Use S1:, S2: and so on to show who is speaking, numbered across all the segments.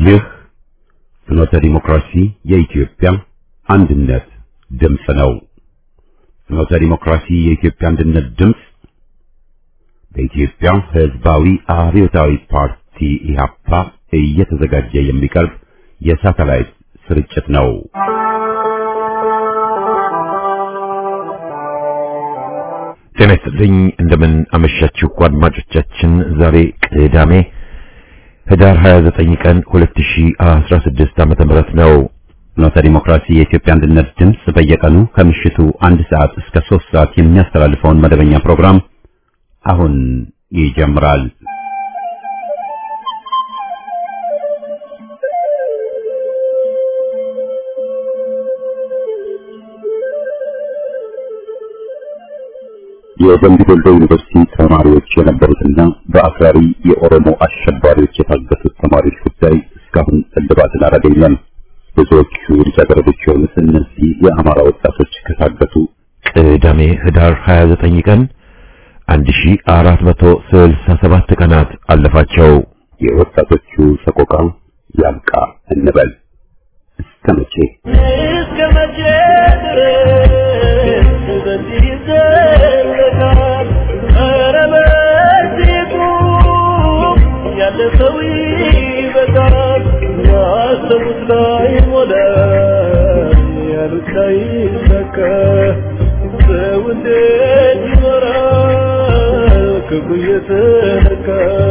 S1: ይህ ፍኖተ ዲሞክራሲ የኢትዮጵያ አንድነት ድምፅ ነው። ፍኖተ ዲሞክራሲ የኢትዮጵያ አንድነት ድምፅ በኢትዮጵያ ሕዝባዊ አብዮታዊ ፓርቲ ኢህአፓ እየተዘጋጀ የሚቀርብ የሳተላይት ስርጭት ነው። ጤና ይስጥልኝ። እንደምን አመሻችሁ አድማጮቻችን። ዛሬ ቅዳሜ ህዳር 29 ቀን 2016 ዓመተ ምህረት ነው። ፍኖተ ዲሞክራሲ የኢትዮጵያ አንድነት ድምፅ በየቀኑ ከምሽቱ አንድ ሰዓት እስከ ሶስት ሰዓት የሚያስተላልፈውን መደበኛ ፕሮግራም አሁን ይጀምራል። የደምቢ ዶሎ ዩኒቨርሲቲ ተማሪዎች የነበሩትና በአክራሪ የኦሮሞ አሸባሪዎች የታገቱት ተማሪዎች ጉዳይ እስካሁን እልባትን አላገኘም። ብዙዎቹ ልጃገረዶች የሆኑት እነዚህ የአማራ ወጣቶች ከታገቱ ቅዳሜ ህዳር 29 ቀን 1467 ቀናት አለፋቸው። የወጣቶቹ ሰቆቃ ያብቃ እንበል። እስከ መቼ
S2: እስከ መቼ ድረስ በዚህ ይዘለቃል? ኧረ በዚህ ቁም፣ ያለ ሰው ይበቃል። ያሰቡት ላይ ሞላ፣ ያሉት ላይ ሰካ። ሰው እንዴት ይኖራል ክብሩ እየተነካ?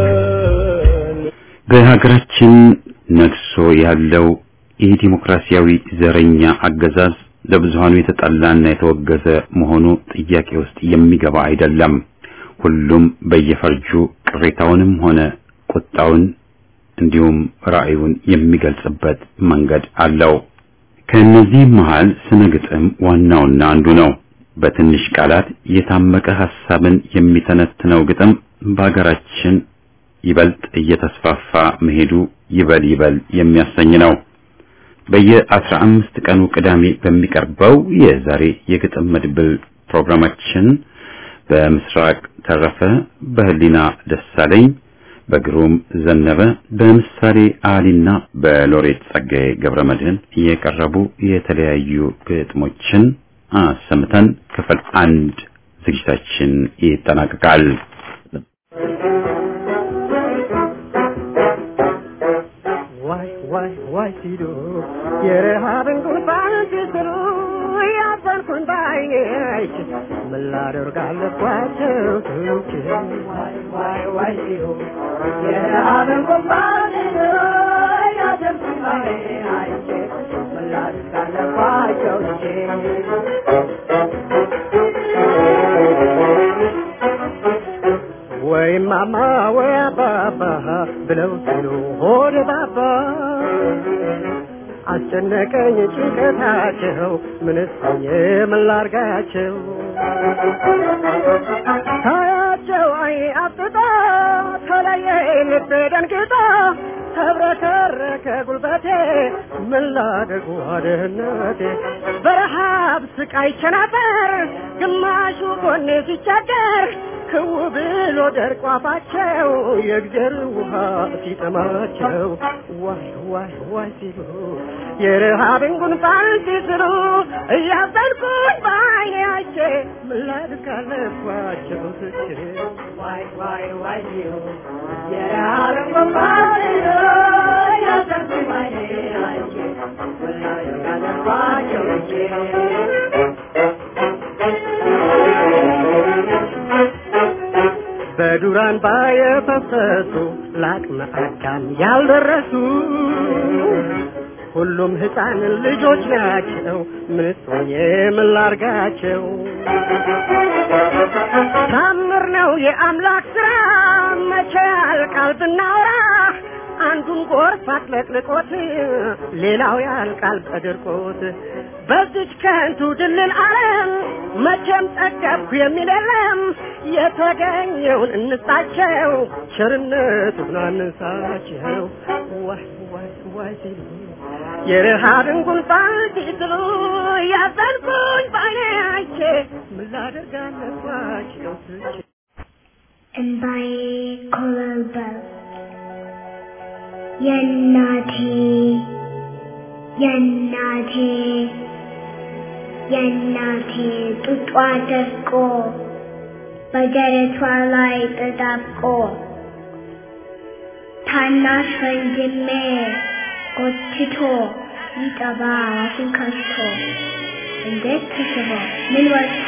S1: በሀገራችን ነግሶ ያለው የዲሞክራሲያዊ ዘረኛ አገዛዝ ለብዙሃኑ የተጠላና የተወገዘ መሆኑ ጥያቄ ውስጥ የሚገባ አይደለም። ሁሉም በየፈርጁ ቅሬታውንም ሆነ ቁጣውን እንዲሁም ራዕዩን የሚገልጽበት መንገድ አለው። ከእነዚህም መሃል ስነ ግጥም ዋናውና አንዱ ነው። በትንሽ ቃላት የታመቀ ሐሳብን የሚተነትነው ግጥም በሀገራችን ይበልጥ እየተስፋፋ መሄዱ ይበል ይበል የሚያሰኝ ነው። በየአስራ አምስት ቀኑ ቅዳሜ በሚቀርበው የዛሬ የግጥም መድብል ፕሮግራማችን በምስራቅ ተረፈ፣ በህሊና ደሳለኝ፣ በግሩም ዘነበ፣ በምሳሌ አሊና በሎሬት ጸጋዬ ገብረመድህን የቀረቡ የተለያዩ ግጥሞችን አሰምተን ክፍል አንድ ዝግጅታችን ይጠናቀቃል።
S2: ዋይ ዋይ ዋይ ሲሉ የረሃብን ጉንፋን ሲስሉ ያዘንኩን ባይኔ አይቼ ምን ላደርግ አለባቸው ትውቼ ዋይ ዋይ ዋይ ሲሉ የረሃብን ጉንፋን ሲስሉ ያዘንኩን ባይኔ አይቼ ምን ላደርግ አለባቸው ወይ ማማ ወይ አባባ ብለው ሲሉ ሆድ ባባ አስጨነቀኝ ጭንቀታቸው ምንስ ሆኜ ምን ላርጋቸው ታያቸው አይ አፍጥጦ ተለየ ልቤ ደንግጦ ተብረከረከ ጉልበቴ ምን ላድርግ ዋድህነቴ በረሃብ ስቃይ ቸነበር ግማሹ ጎኔ ሲቸገር ክው ብሎ ደርቆ አፋቸው የእግዜር ውሃ ሲጠማቸው ዋይ ዋይ ዋይ ሲሉ የረሃብን ጉንፋን ሲስሉ እያዘንኩኝ በዓይኔ አይቼ ምን ላድርግ አለባቸው ትቼ ዋይ ዋይ ዋይ ሲሉ የረሃብን ጉንፋን ሲስሉ እያዘንኩኝ በዓይኔ አይቼ ምን ላድርግ አለባቸው በዱራን ባየፈሰሱ ለአቅመ አዳም ያልደረሱ ሁሉም ሕፃን ልጆች ናቸው። ምንስ ሆኜ ምን ላርጋቸው? ታምር ነው የአምላክ ስራ መቼ ያልቃል ብናወራ አንዱን ጎርፍ አጥለቅልቆት ሌላው ያልቃል በድርቆት በዚች ከንቱ ድልል ዓለም መቼም ጠገብኩ የሚል የለም የተገኘውን እንስጣቸው ቸርነቱን አንሳቸው ዋይ ዋይ ዋይ ሲሉ የረሃብን ጉንፋን ሲስሉ ያዘንኩኝ ባይኔ አይቼ ምን ላደርግ አለባቸው ትቼ
S3: and by Color Bell. የእናቴ የእናቴ የእናቴ ጡጧ ደርቆ በደረቷ ላይ ተጣብቆ ታናሽ ወንድሜ ጎትቶ ይጠባ አፉን ከፍቶ እንዴት ተስቦ ምን ወጥቶ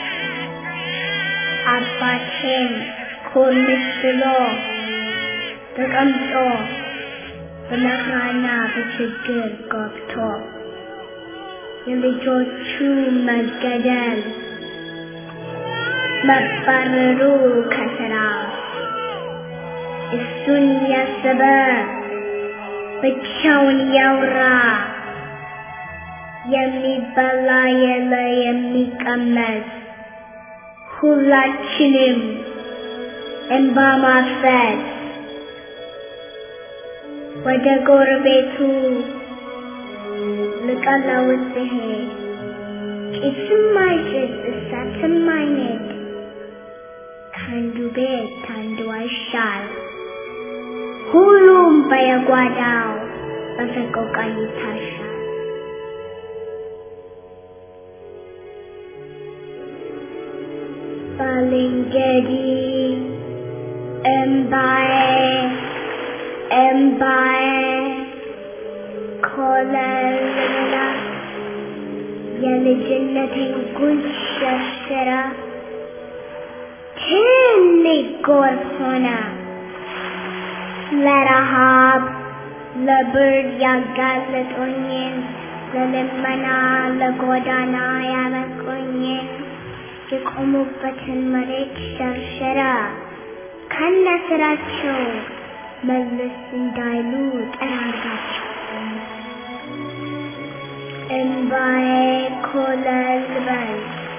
S3: አባቴም ኮርምስ ብሎ ተቀምጦ በመከራና በችግር ገብቶ የልጆቹ መገደል መባረሩ ከስራ እሱን ያሰበ ብቻውን ያውራ የሚበላ የለ የሚቀመስ ሁላችንም እንባ ማፍሰስ ወደ ጎረቤቱ ልቀለውጥ ብሄድ ጭስም አይጭስ እሳትም አይነድ ከአንዱ ቤት ከአንዱ አይሻል ሁሉም በየጓዳው በሰቆቃ ይታሻል። ባልንጀሪ እምባዬ እምባዬ ኮለላ የልጅነቴን ጉንጭ ሸርሽራ ትልቅ ጎርፍ ሆነ ለረሃብ ለብርድ ያጋለጦኝን ለልመና ለጎዳና ያበቁኝን የቆሙበትን መሬት ሸርሸራ ከነ ስራቸው መለስ እንዳይሉ ጠራርጋቸው እምባዬ ኮለል በል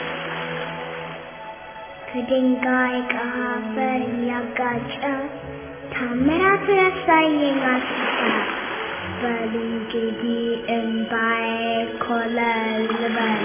S3: ከድንጋይ ከአፈር እያጋጨ ታምራቱ ያሳየኝ አስታ በል እንግዲህ እምባዬ ኮለል በል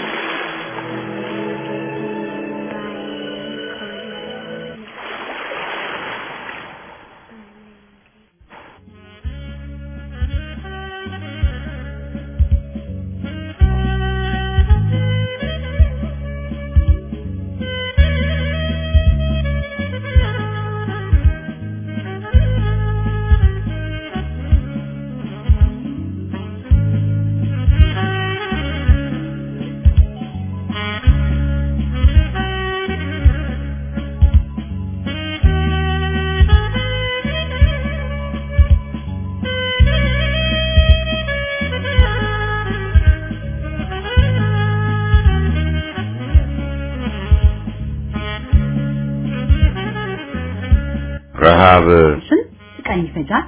S1: ረሃብ
S4: ስንት ቀን ይፈጃል?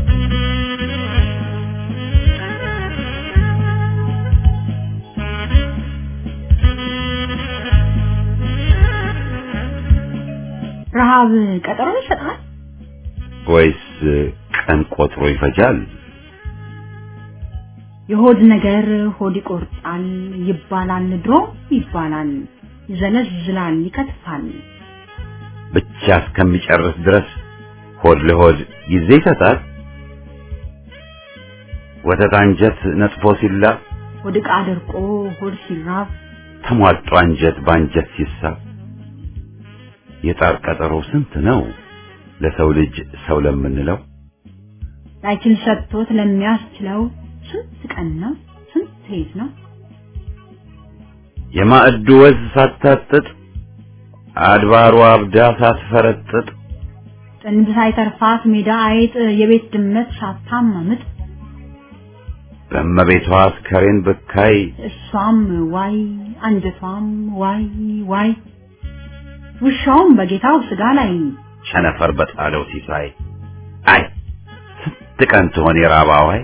S4: ረሃብ ቀጠሮ ይሰጣል?
S1: ወይስ ቀን ቆጥሮ ይፈጃል?
S4: የሆድ ነገር ሆድ ይቆርጣል ይባላል፣ ድሮ ይባላል፣ ይዘለዝላል፣ ይከትፋል።
S1: ብቻ እስከሚጨርስ ድረስ ሆድ ለሆድ ጊዜ ይሰጣል። ወተት አንጀት ነጥፎ ሲላብ
S4: ሆድ ዕቃ ደርቆ ሆድ ሲራብ
S1: ተሟጦ አንጀት በአንጀት ሲሳብ የጣር ቀጠሮ ስንት ነው ለሰው ልጅ ሰው ለምንለው
S4: ላይችል ሰጥቶት ለሚያስችለው ስንት ቀን ነው ስንት ሌት ነው
S1: የማዕዱ ወዝ ሳታጥጥ አድባሩ አብዳ ሳትፈረጥጥ
S4: ጥንብ ሳይተርፋት ሜዳ አይጥ የቤት ድመት ሳታማምጥ
S1: በእመቤቷ አስከሬን ብካይ
S4: እሷም ዋይ አንጀቷም ዋይ ዋይ ውሻውም በጌታው ስጋ ላይ
S1: ቸነፈር በጣለው ሲሳይ አይ ስንት ቀን ትሆን የራባዋይ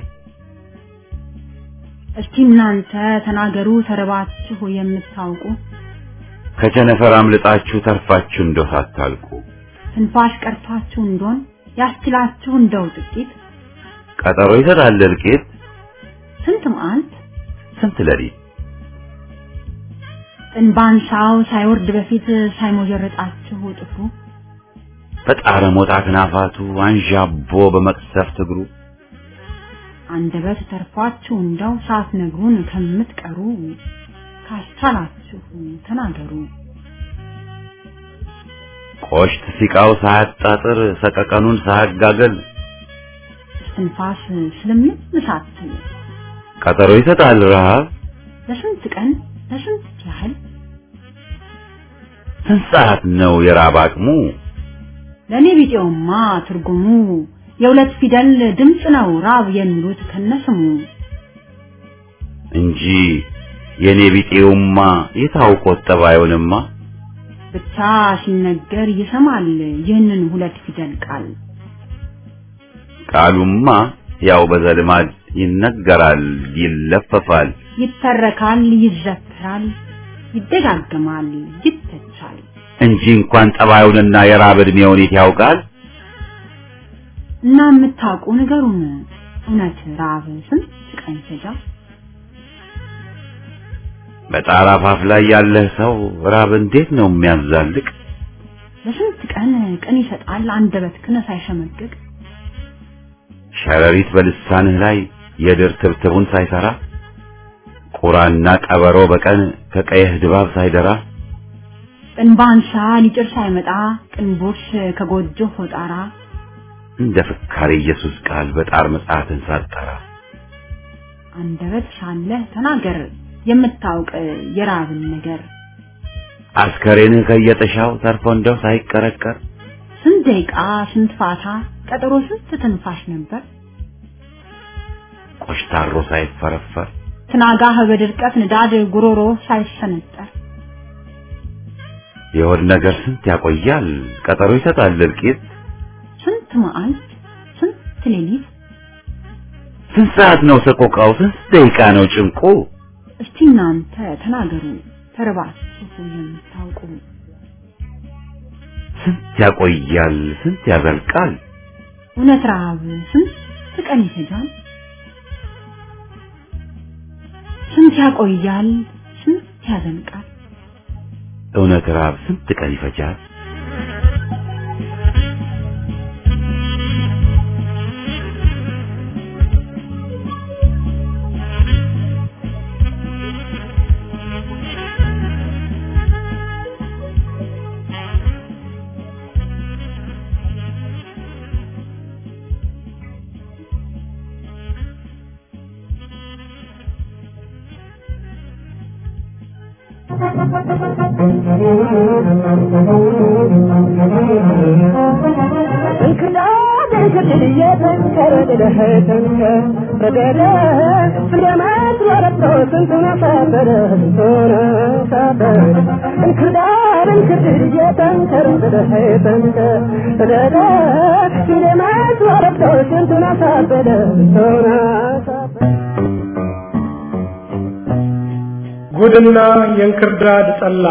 S4: እስቲ እናንተ ተናገሩ ተረባችሁ የምታውቁ
S1: ከቸነፈር አምልጣችሁ ተርፋችሁ እንደው ሳታልቁ
S4: ትንፋሽ ቀርቷችሁ እንደሆን ያስችላችሁ እንደው ጥቂት
S1: ቀጠሮ ይሰጣል እልቂት
S4: ስንት መዓልት
S1: ስንት ሌሊት
S4: ጥንባንሳው ሳይወርድ በፊት ሳይሞጀረጣችሁ ጥፍሩ
S1: በጣረ ሞጣ ክናፋቱ አንዣቦ በመቅሰፍት እግሩ
S4: አንደበት ተርፏችሁ እንደው ሳትነግሩን ከምትቀሩ ካስቻላችሁ ተናገሩ።
S1: ቆሽት ሲቃው ሳያጣጥር ሰቀቀኑን ሳያጋገል
S4: እስትንፋስ ስለምን ሳትል
S1: ቀጠሮ ይሰጣል ረሃብ
S4: ለስንት ቀን ለስንት ያህል
S1: ስንት ሰዓት ነው የራብ አቅሙ
S4: ለእኔ ቢጤውማ ትርጉሙ የሁለት ፊደል ድምፅ ነው ራብ የሚሉት ከነስሙ
S1: እንጂ የኔ ቢጤውማ የታውቆት ጠባዩንማ
S4: ብቻ ሲነገር ይሰማል ይህንን ሁለት ፊደል ቃል
S1: ቃሉማ ያው በዘልማድ ይነገራል ይለፈፋል
S4: ይተረካል ይዘከራል ይደጋገማል ይተቻል
S1: እንጂ እንኳን ጠባዩንና የራብ ዕድሜውን የት ያውቃል
S4: እና የምታውቁ ንገሩን እውነት ራብ ስንት ቀን ይፈጃል
S1: በጣራ ፋፍ ላይ ያለህ ሰው ራብ እንዴት ነው የሚያዛልቅ
S4: ለስንት ቀን ቀን ይሰጣል አንደበትህን ሳይሸመቅቅ
S1: ሸረሪት በልሳንህ ላይ የድር ትብትቡን ሳይሰራ ቁራና ቀበሮ በቀን ከቀየህ ድባብ ሳይደራ
S4: እንባንሳ ሊጭር ሳይመጣ ቅንቦሽ ከጎጆ ሆጣራ
S1: እንደ ፍካሬ ኢየሱስ ቃል በጣር መጽሐፍን ሳጠራ
S4: አንደበት ሳለህ ተናገር የምታውቅ የራብን ነገር
S1: አስከሬንህ ከየጥሻው ተርፎ እንደው ሳይቀረቀር
S4: ስንት ደቂቃ ስንት ፋታ ቀጠሮ ስንት ትንፋሽ ነበር
S1: ቆሽታሮ ሳይፈረፈር
S4: ትናጋህ በድርቀት ንዳድ ጉሮሮ ሳይሰነጠር
S1: የሆድ ነገር ስንት ያቆያል ቀጠሮ ይሰጣል እልቂት
S4: ስንት መዓልት ስንት ሌሊት
S1: ስንት ሰዓት ነው ሰቆቃው ስንት ደቂቃ ነው ጭንቁ
S4: እስቲ እናንተ ተናገሩ ተርባችሁ የምታውቁ
S1: ስንት ያቆያል ስንት ያዘልቃል
S4: እውነት ረሃብ ስንት ቀን ይፈጃል ስንት ያቆያል ስንት ያዘልቃል
S1: እውነት ራብ ስንት ቀን ይፈጃል
S2: እንክርዳድ እንክርድድ እየተንከረ ድለህ ተንከር በደለ ፍሬመት ወረብቶ ስንቱን አሳበረ ስንቱን አሳበረ እንክርዳድ እንክርድድ እየተንከር ድለህ ተንከር በደለ ፍሬመት ወረብቶ ስንቱን አሳበረ ስንቱን አሳበረ
S5: ጉድና የእንክርዳድ ጠላ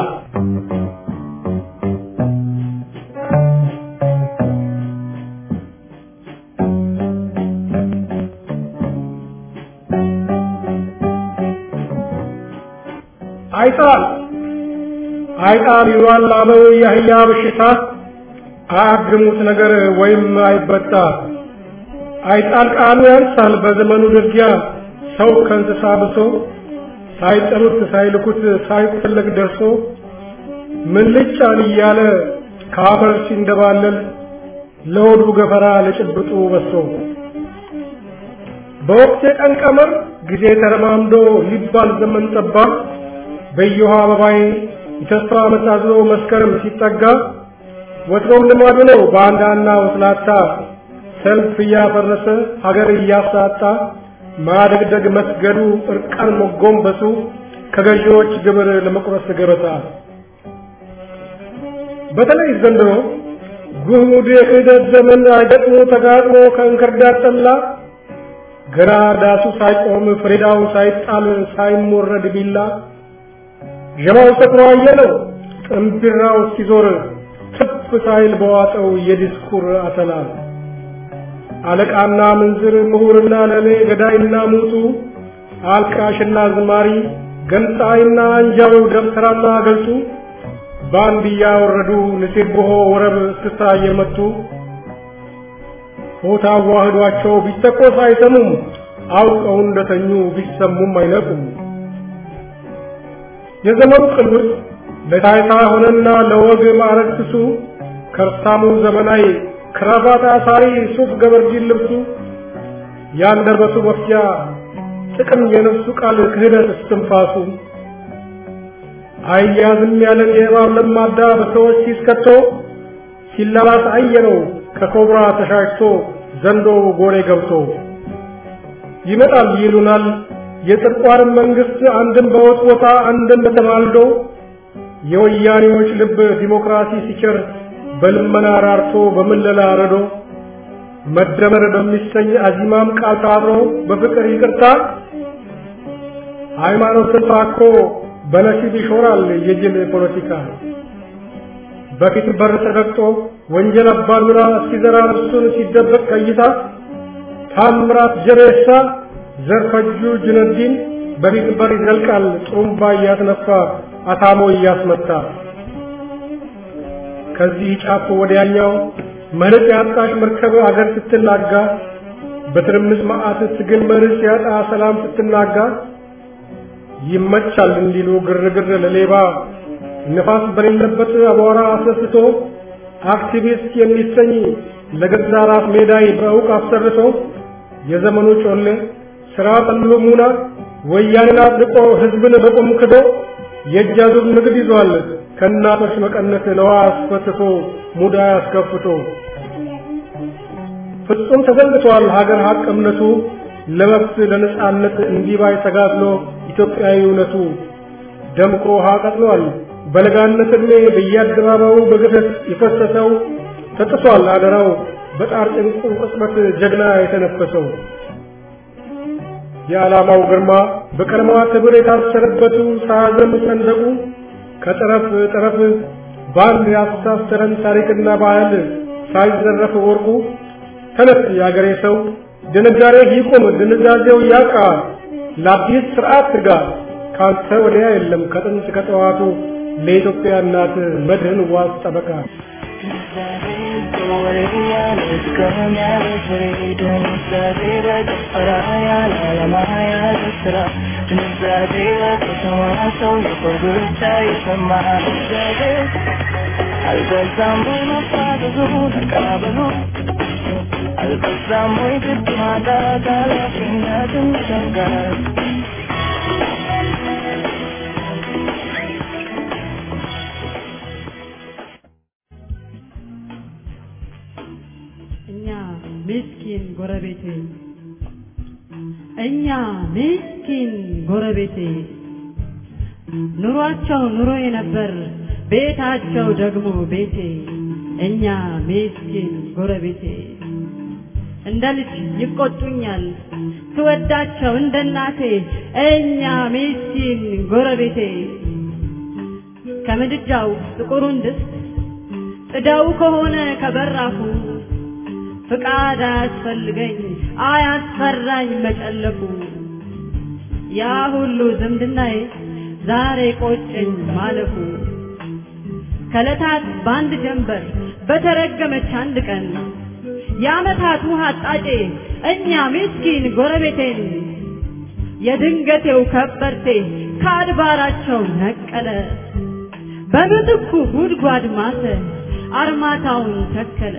S5: አይጣል አይጣል ይሏል አበው የአህያ በሽታ አያግሙት ነገር ወይም አይበጣ አይጣል ቃሉ ያንሳል በዘመኑ ድርጊያ ሰው ከእንስሳ ብሶ ሳይጠሩት ሳይልኩት ሳይፈለግ ደርሶ ምን ልጫን እያለ ከአፈር ሲንደባለል ለሆዱ ገፈራ ለጭብጡ በሶ በወቅት የቀን ቀመር ጊዜ ተረማምዶ ሊባል ዘመን ጠባ በየውሃ አበባይ የተስፋ መታዝሎ መስከረም ሲጠጋ ወትሮም ልማዱ ነው ባንዳና ወስላታ ሰልፍ እያፈረሰ ሀገር እያሳጣ ማደግደግ መስገዱ እርቃን መጎንበሱ ከገዢዎች ግብር ለመቁረስ ገበታ በተለይ ዘንድሮ ጉድ የክህደት ዘመን አይገጥሞ ተጋጥሞ ከእንክርዳድ ጠላ ገና ዳሱ ሳይቆም ፍሬዳው ሳይጣል ሳይሞረድ ቢላ ዠማው ሰክሮ አየለው ጥንቢራው እስኪዞር ትፍ ሳይል በዋጠው የዲስኩር አተላ አለቃና ምንዝር ምሁርና ለሌ ገዳይና ሙቱ አልቃሽና ዝማሪ ገንጣይና አንጃው ደብተራና ገልጡ ባንድ እያወረዱ ንሴብሖ ወረብ እስክስታ እየመቱ ሆታ ዋህዷቸው ቢተኮስ አይሰሙም አውቀው እንደተኙ ቢሰሙም አይነቁም። የዘመኑ ቅሉስ ለታይታ ሆነና ለወግ ማዕረግ ስሱ ከርሳሙ ዘመናዊ ክራባት አሳሪ ሱፍ ገበርጂን ልብሱ ያንደበቱ መፍጃ ጥቅም የነፍሱ ቃል ክህደት እስትንፋሱ አያዝም ያለን የእባብ ለማዳ በሰዎች ሲስከቶ ሲላላስ አየነው ከኮብራ ተሻሽቶ ዘንዶ ጎሬ ገብቶ ይመጣል ይሉናል የጥርቋርን መንግስት አንድም በወጥ ቦታ አንድም በተማልዶ የወያኔዎች ልብ ዲሞክራሲ ሲቸር በልመና ራርቶ በምለላ ረዶ መደመር በሚሰኝ አዚማም ቃል ታብሮ በፍቅር ይቅርታ ሃይማኖትን ታኮ በነሲብ ይሾራል የጅል ፖለቲካ በፊት በር ተረግጦ ወንጀል አባዱራ ሲዘራ እሱን ሲደበቅ ከይታ ታምራት ጀሬሳ ዘርፈጁ ጁነዲን በፊት በር ይዘልቃል ጥሩምባ እያስነፋ አታሞ እያስመታ ከዚህ ጫፍ ወዲያኛው መርቅ ያጣሽ መርከብ አገር ስትናጋ በትርምስ መዓት ትግል መርህ ሲያጣ ሰላም ስትናጋ ይመቻል እንዲሉ ግርግር ለሌባ ንፋስ በሌለበት አቧራ አስነስቶ አክቲቪስት የሚሰኝ ለገዛ ራስ ሜዳይ በእውቅ አሰርቶ የዘመኑ ጮሌ ስራ ጠሉ ሙና ወያኔን አጥልቆ ህዝብን በቁም ክዶ የእጅ አዙር ንግድ ይዟል ከእናቶች መቀነት ለዋ አስፈትቶ ሙዳ አስከፍቶ ፍጹም ተዘንግቷል ሀገር ሀቅ እምነቱ ለመብት ለነጻነት እንዲባይ ተጋድሎ ኢትዮጵያዊ እውነቱ ደምቆ ውሃ ቀጥሏል በለጋነት ዕድሜ በየአደባባዩ በግፈት የፈሰሰው ተጥሷል አደራው በጣር ጭንቁ ቅጽበት ጀግና የተነፈሰው የዓላማው ግርማ በቀለማት ሕብር የታሰረበቱ ሳያዘም ሰንደቁ ከጠረፍ ጠረፍ በአንድ ያስተሳሰረን ታሪክና ባህል ሳይዘረፍ ወርቁ ተነስ የአገሬ ሰው ድንጋሬ ይቁም ድንዛዜው ያቃ ለአዲስ ስርዓት ትጋ ካንተ ወዲያ የለም ከጥንት ከጠዋቱ ለኢትዮጵያ እናት መድህን ዋስ ጠበቃ
S6: አልበዛም ወይ መፋዘዙ ተቀባበሉ አልበዛም ወይ ግድ ማጣት ኃላፊነትን መሸጋት
S7: እኛ ምስኪን ጎረቤቴ እኛ ምስኪን ጎረቤቴ ኑሯቸው ኑሮዬ ነበር ቤታቸው ደግሞ ቤቴ እኛ ምስኪን ጎረቤቴ እንደ ልጅ ይቆጡኛል ስወዳቸው እንደ እናቴ እኛ ምስኪን ጎረቤቴ ከምድጃው ጥቁሩን ድስት ጥደው ከሆነ ከበራፉ ፍቃድ አያስፈልገኝ አያስፈራኝ መጨለፉ ያ ሁሉ ዝምድናዬ ዛሬ ቆጨኝ ማለፉ ከለታት በአንድ ጀንበር በተረገመች አንድ ቀን የዓመታት ውሃ አጣጬ እኛ ምስኪን ጎረቤቴን የድንገቴው ከበርቴ ከአድባራቸው ነቀለ በምትኩ ጉድጓድ ማተ አርማታውን ተከለ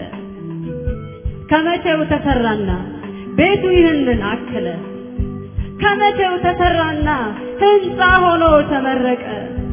S7: ከመቼው ተሰራና ቤቱ ይህንን አከለ ከመቼው ተሰራና ህንፃ ሆኖ ተመረቀ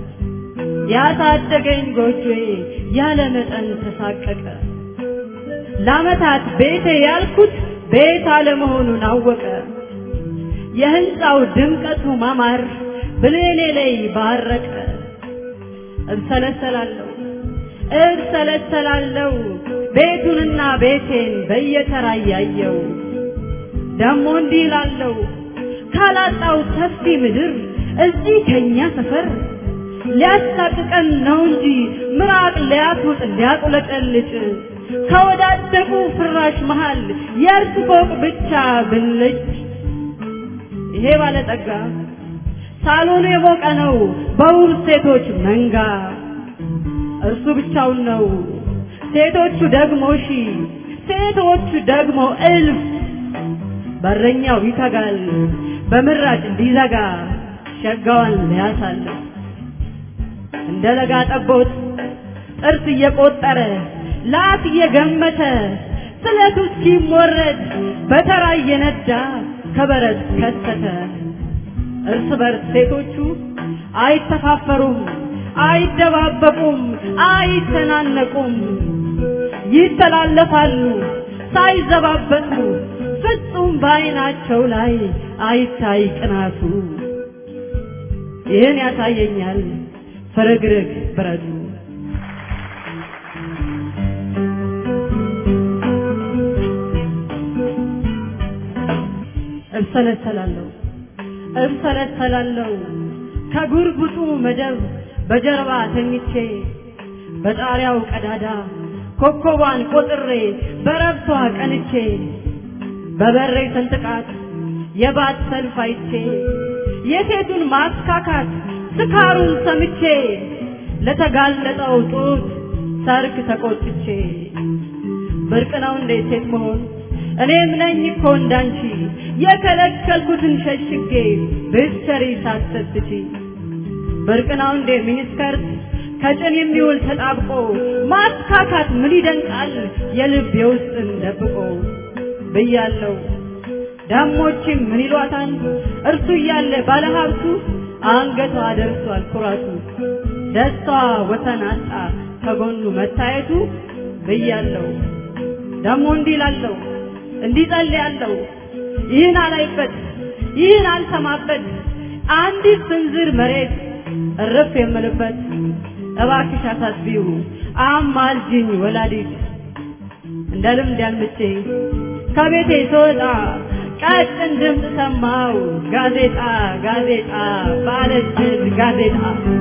S7: ያሳደገኝ ጎጆዬ ያለ መጠን ተሳቀቀ ለዓመታት ቤቴ ያልኩት ቤት አለመሆኑን አወቀ የህንፃው ድምቀቱ ማማር ብሌኔ ላይ ባረቀ እብሰለሰላለሁ እብሰለሰላለሁ ቤቱንና ቤቴን በየተራ እያየው ደሞ እንዲህ እላለሁ ካላጣው ሰፊ ምድር እዚህ ከኛ ሰፈር ሊያሳቅቀን ነው እንጂ ምራቅ ሊያስውጥ ሊያቁለቀልጭ ከወዳደቁ ፍራሽ መሃል የእርስ ፎቅ ብቻ ብልጭ ይሄ ባለጠጋ ሳሎኑ የሞቀ ነው በውብ ሴቶች መንጋ እርሱ ብቻውን ነው ሴቶቹ ደግሞ ሺ ሴቶቹ ደግሞ እልፍ በረኛው ይተጋል በምራጭ እንዲዘጋ ሸጋዋን ሊያሳልፍ እንደ ለጋ ጠቦት ጥርስ እየቆጠረ ላት እየገመተ ስለቱ እስኪሞረድ በተራ እየነዳ ከበረት ከተተ። እርስ በርስ ሴቶቹ አይተፋፈሩም፣ አይደባበቁም፣ አይተናነቁም። ይተላለፋሉ ሳይዘባበቱ ፍጹም በዓይናቸው ላይ አይታይ ቅናቱ። ይህን ያሳየኛል ፍርግርግ ብረቱ። እብሰለሰላለሁ እብሰለሰላለሁ ከጉርጉጡ መደብ በጀርባ ተኝቼ በጣሪያው ቀዳዳ ኮከቧን ቆጥሬ በረብቷ ቀንቼ በበሬ ስንጥቃት የባት ሰልፍ አይቼ የሴቱን ማስካካት ስካሩን ሰምቼ ለተጋለጠው ጡት ሰርክ ተቆጥቼ ብርቅ ነው እንዴ ሴት መሆን እኔም ነኝ እኮ እንዳንቺ የከለከልኩትን ሸሽጌ ብትሰሪ ሳትሰስቺ ብርቅ ነው እንዴ ሚኒስከርት ከጭን የሚውል ተጣብቆ ማስካካት ምን ይደንቃል የልብ የውስጥን ደብቆ ብያለው ዳሞችም ምን ይሏታል እርሱ እያለ ባለሀብቱ አንገቷ ደርሷል ኩራቱ ደስታዋ ወሰን አጣ ከጎኑ መታየቱ ብያለው ደሞ እንዲህ ላለው እንዲህ ጸልያለሁ ይህን አላይበት ይህን አልሰማበት አንዲት ስንዝር መሬት እርፍ የምልበት እባክሽ አሳስቢው አማልጅኝ ወላዲት እንደ ልምድ ያልምቼ ከቤቴ ስወጣ ቀጭን ድምፅ ሰማው ጋዜጣ ጋዜጣ ባለጅል ጋዜጣ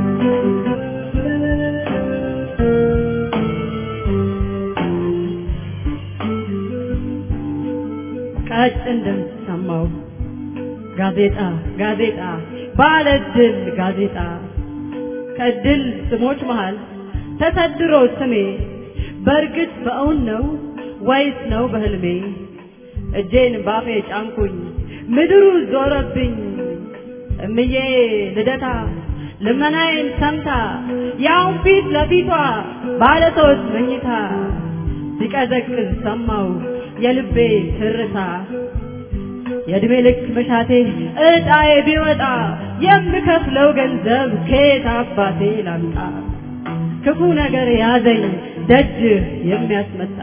S7: ቀጭን ድምፅ ሰማው ጋዜጣ ጋዜጣ ባለድል ጋዜጣ ከድል ስሞች መሃል ተሰድሮ ስሜ በእርግጥ በእውን ነው ወይስ ነው በህልሜ? እጄን ባፌ ጫንኩኝ ምድሩ ዞረብኝ እምዬ ልደታ ልመናዬን ሰምታ ያውን ፊት ለፊቷ ባለ ሶስት መኝታ ሲቀዘቅዝ ሰማው የልቤ ትርታ የእድሜ ልክ መሻቴ እጣዬ ቢወጣ የምከፍለው ገንዘብ ከየት አባቴ ላምጣ? ክፉ ነገር ያዘኝ ደጅህ የሚያስመጣ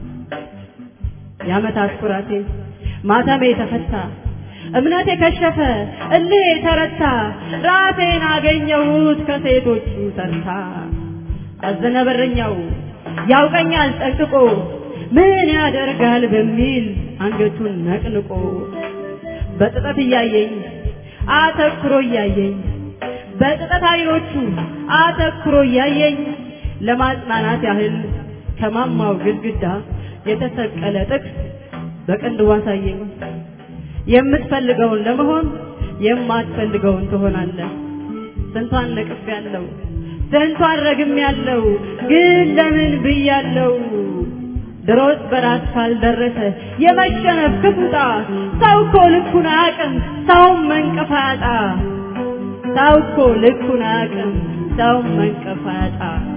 S7: የዓመታት ኩራቴ ማተሜ ተፈታ እምነቴ ከሸፈ እልህ ተረታ ራሴን አገኘሁት ከሴቶቹ ተርታ አዘነ በረኛው ያውቀኛል ጠንቅቆ ምን ያደርጋል በሚል አንገቱን ነቅንቆ በጥጠት እያየኝ አተኩሮ እያየኝ በጥጠት አይኖቹ አተኩሮ እያየኝ ለማጽናናት ያህል ከማማው ግድግዳ የተሰቀለ ጥቅስ በቅንድቡ አሳየኝ። የምትፈልገውን ለመሆን የማትፈልገውን ትሆናለህ። ስንቷን ነቅፍ ያለው ስንቷን ረግም ያለው ግን ለምን ብያለው? ድሮስ በራስ ካልደረሰ የመሸነፍ ክፉጣ ሰው እኮ ልኩን አያውቅም ሰውም መንቀፍ አያጣ ሰው እኮ ልኩን አያውቅም ሰውም መንቀፍ አያጣ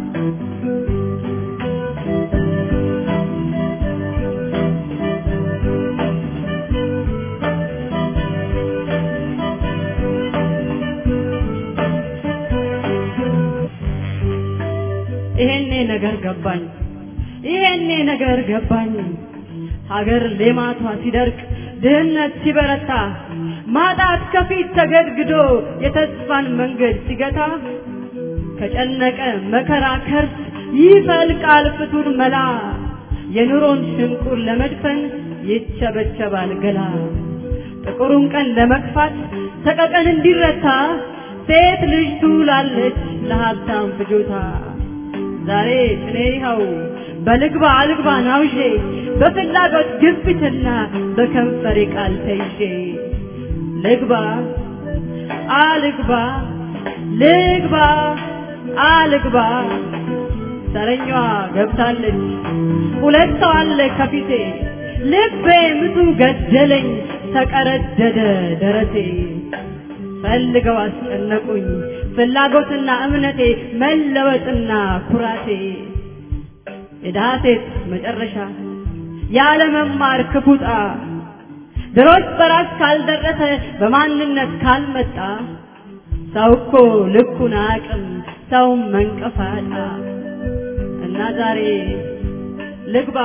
S7: ይሄኔ ነገር ገባኝ ይሄኔ ነገር ገባኝ ሀገር ሌማቷ ሲደርቅ ድህነት ሲበረታ ማጣት ከፊት ተገድግዶ የተስፋን መንገድ ሲገታ ከጨነቀ መከራ ከርስ ይፈልቃል ፍቱን መላ የኑሮን ሽንቁር ለመድፈን ይቸበቸባል ገላ ጥቁሩን ቀን ለመግፋት ሰቀቀን እንዲረታ ሴት ልጅ ትውላለች ለሀብታም ፍጆታ ዛሬ ጭኔ ይኸው በልግባ አልግባ ናውዤ በፍላጎት ግብትና በከንፈሬ ቃል ተይዤ ልግባ አልግባ ልግባ አልግባ ተረኛዋ ገብታለች ሁለት ሰው አለ ከፊቴ ልቤ ምቱ ገደለኝ ተቀረደደ ደረቴ ፈልገው አስጨነቁኝ ፍላጎትና እምነቴ መለወጥና ኩራቴ የድሃ ሴት መጨረሻ ያለመማር ክፉጣ ድሮስ በራስ ካልደረሰ በማንነት ካልመጣ ሰው እኮ ልኩን አቅም ሰው መንቀፋጣ እና ዛሬ ልግባ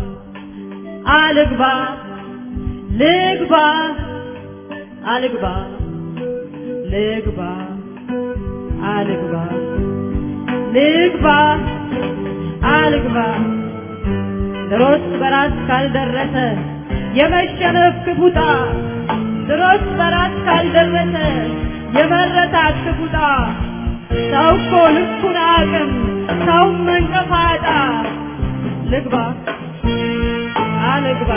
S7: አልግባ ልግባ አልግባ ልግባ አልግባ ልግባ አልግባ ድሮስ በራስ ካልደረሰ የመሸነፍ ክፉጣ ድሮስ በራስ ካልደረሰ የመረታት ክፉጣ ሰው እኮ ልኩን አቅም ሰው መንቀፋጣ ልግባ አልግባ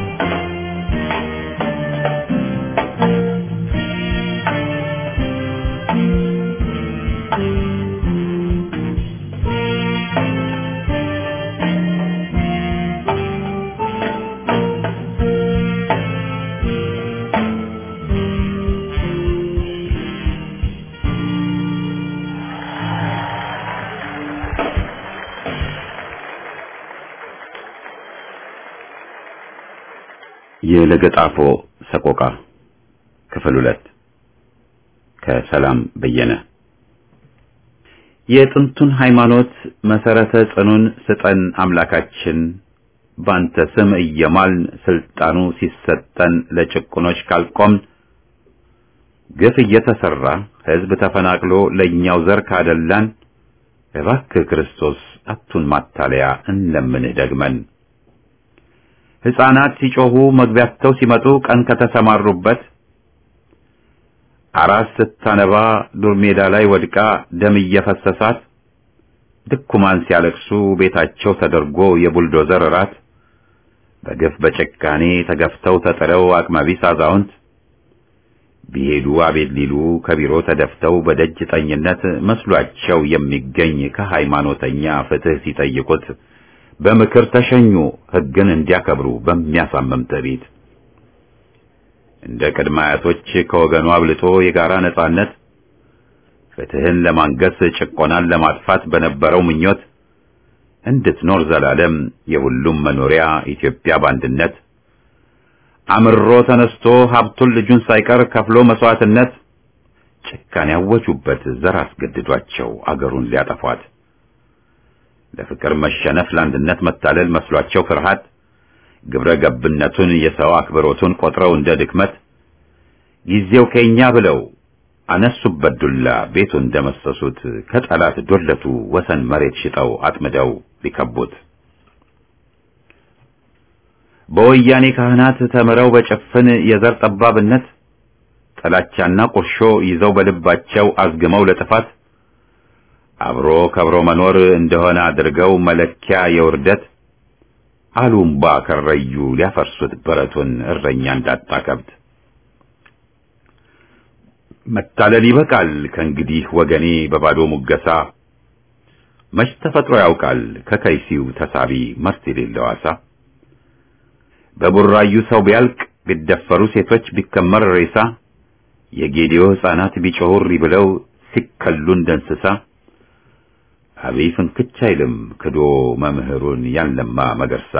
S1: የለገጣፎ ሰቆቃ ክፍል ሁለት ከሰላም በየነ የጥንቱን ሃይማኖት መሰረተ ጽኑን ስጠን አምላካችን ባንተ ስም እየማልን ስልጣኑ ሲሰጠን ለጭቁኖች ካልቆምን ግፍ እየተሰራ ህዝብ ተፈናቅሎ ለእኛው ዘር ካደላን እባክህ ክርስቶስ አቱን ማታለያ እንለምንህ ደግመን ሕፃናት ሲጮሁ መግቢያቸው ሲመጡ ቀን ከተሰማሩበት አራስ ስታነባ ዱር ሜዳ ላይ ወድቃ ደም እየፈሰሳት ድኩማን ሲያለቅሱ ቤታቸው ተደርጎ የቡልዶዘር ራት በግፍ በጭካኔ ተገፍተው ተጥለው አቅመቢስ አዛውንት ቢሄዱ አቤት ሊሉ ከቢሮ ተደፍተው በደጅ ጠኝነት መስሏቸው የሚገኝ ከሃይማኖተኛ ፍትህ ሲጠይቁት በምክር ተሸኙ ሕግን እንዲያከብሩ በሚያሳምም ትዕቢት እንደ ቅድመ አያቶች ከወገኑ አብልጦ የጋራ ነጻነት ፍትህን ለማንገስ ጭቆናን ለማጥፋት በነበረው ምኞት እንድትኖር ዘላለም የሁሉም መኖሪያ ኢትዮጵያ በአንድነት አምሮ ተነስቶ ሀብቱን ልጁን ሳይቀር ከፍሎ መስዋዕትነት ጭካኔ ያወጁበት ዘር አስገድዷቸው አገሩን ሊያጠፏት ለፍቅር መሸነፍ ለአንድነት መታለል መስሏቸው ፍርሃት ግብረ ገብነቱን የሰው አክብሮቱን ቆጥረው እንደ ድክመት ጊዜው ከኛ ብለው አነሱበት ዱላ ቤቱን እንደመሰሱት ከጠላት ዶለቱ ወሰን መሬት ሽጠው አጥምደው ሊከቡት በወያኔ ካህናት ተምረው በጭፍን የዘር ጠባብነት ጥላቻና ቁርሾ ይዘው በልባቸው አዝግመው ለጥፋት አብሮ ከብሮ መኖር እንደሆነ አድርገው መለኪያ የውርደት አሉምባ ከረዩ ሊያፈርሱት በረቱን እረኛ እንዳጣ ከብት መታለል ይበቃል ከእንግዲህ ወገኔ በባዶ ሙገሳ መች ተፈጥሮ ያውቃል ከከይሲው ተሳቢ መርት የሌለው አሳ በቡራዩ ሰው ቢያልቅ ቢደፈሩ ሴቶች ቢከመር ሬሳ የጌዲዮ ሕፃናት ቢጮሁሪ ብለው ሲከሉ እንደ እንስሳ አብይ ፍንክች አይልም ክዶ መምህሩን ያንለማ መገርሳ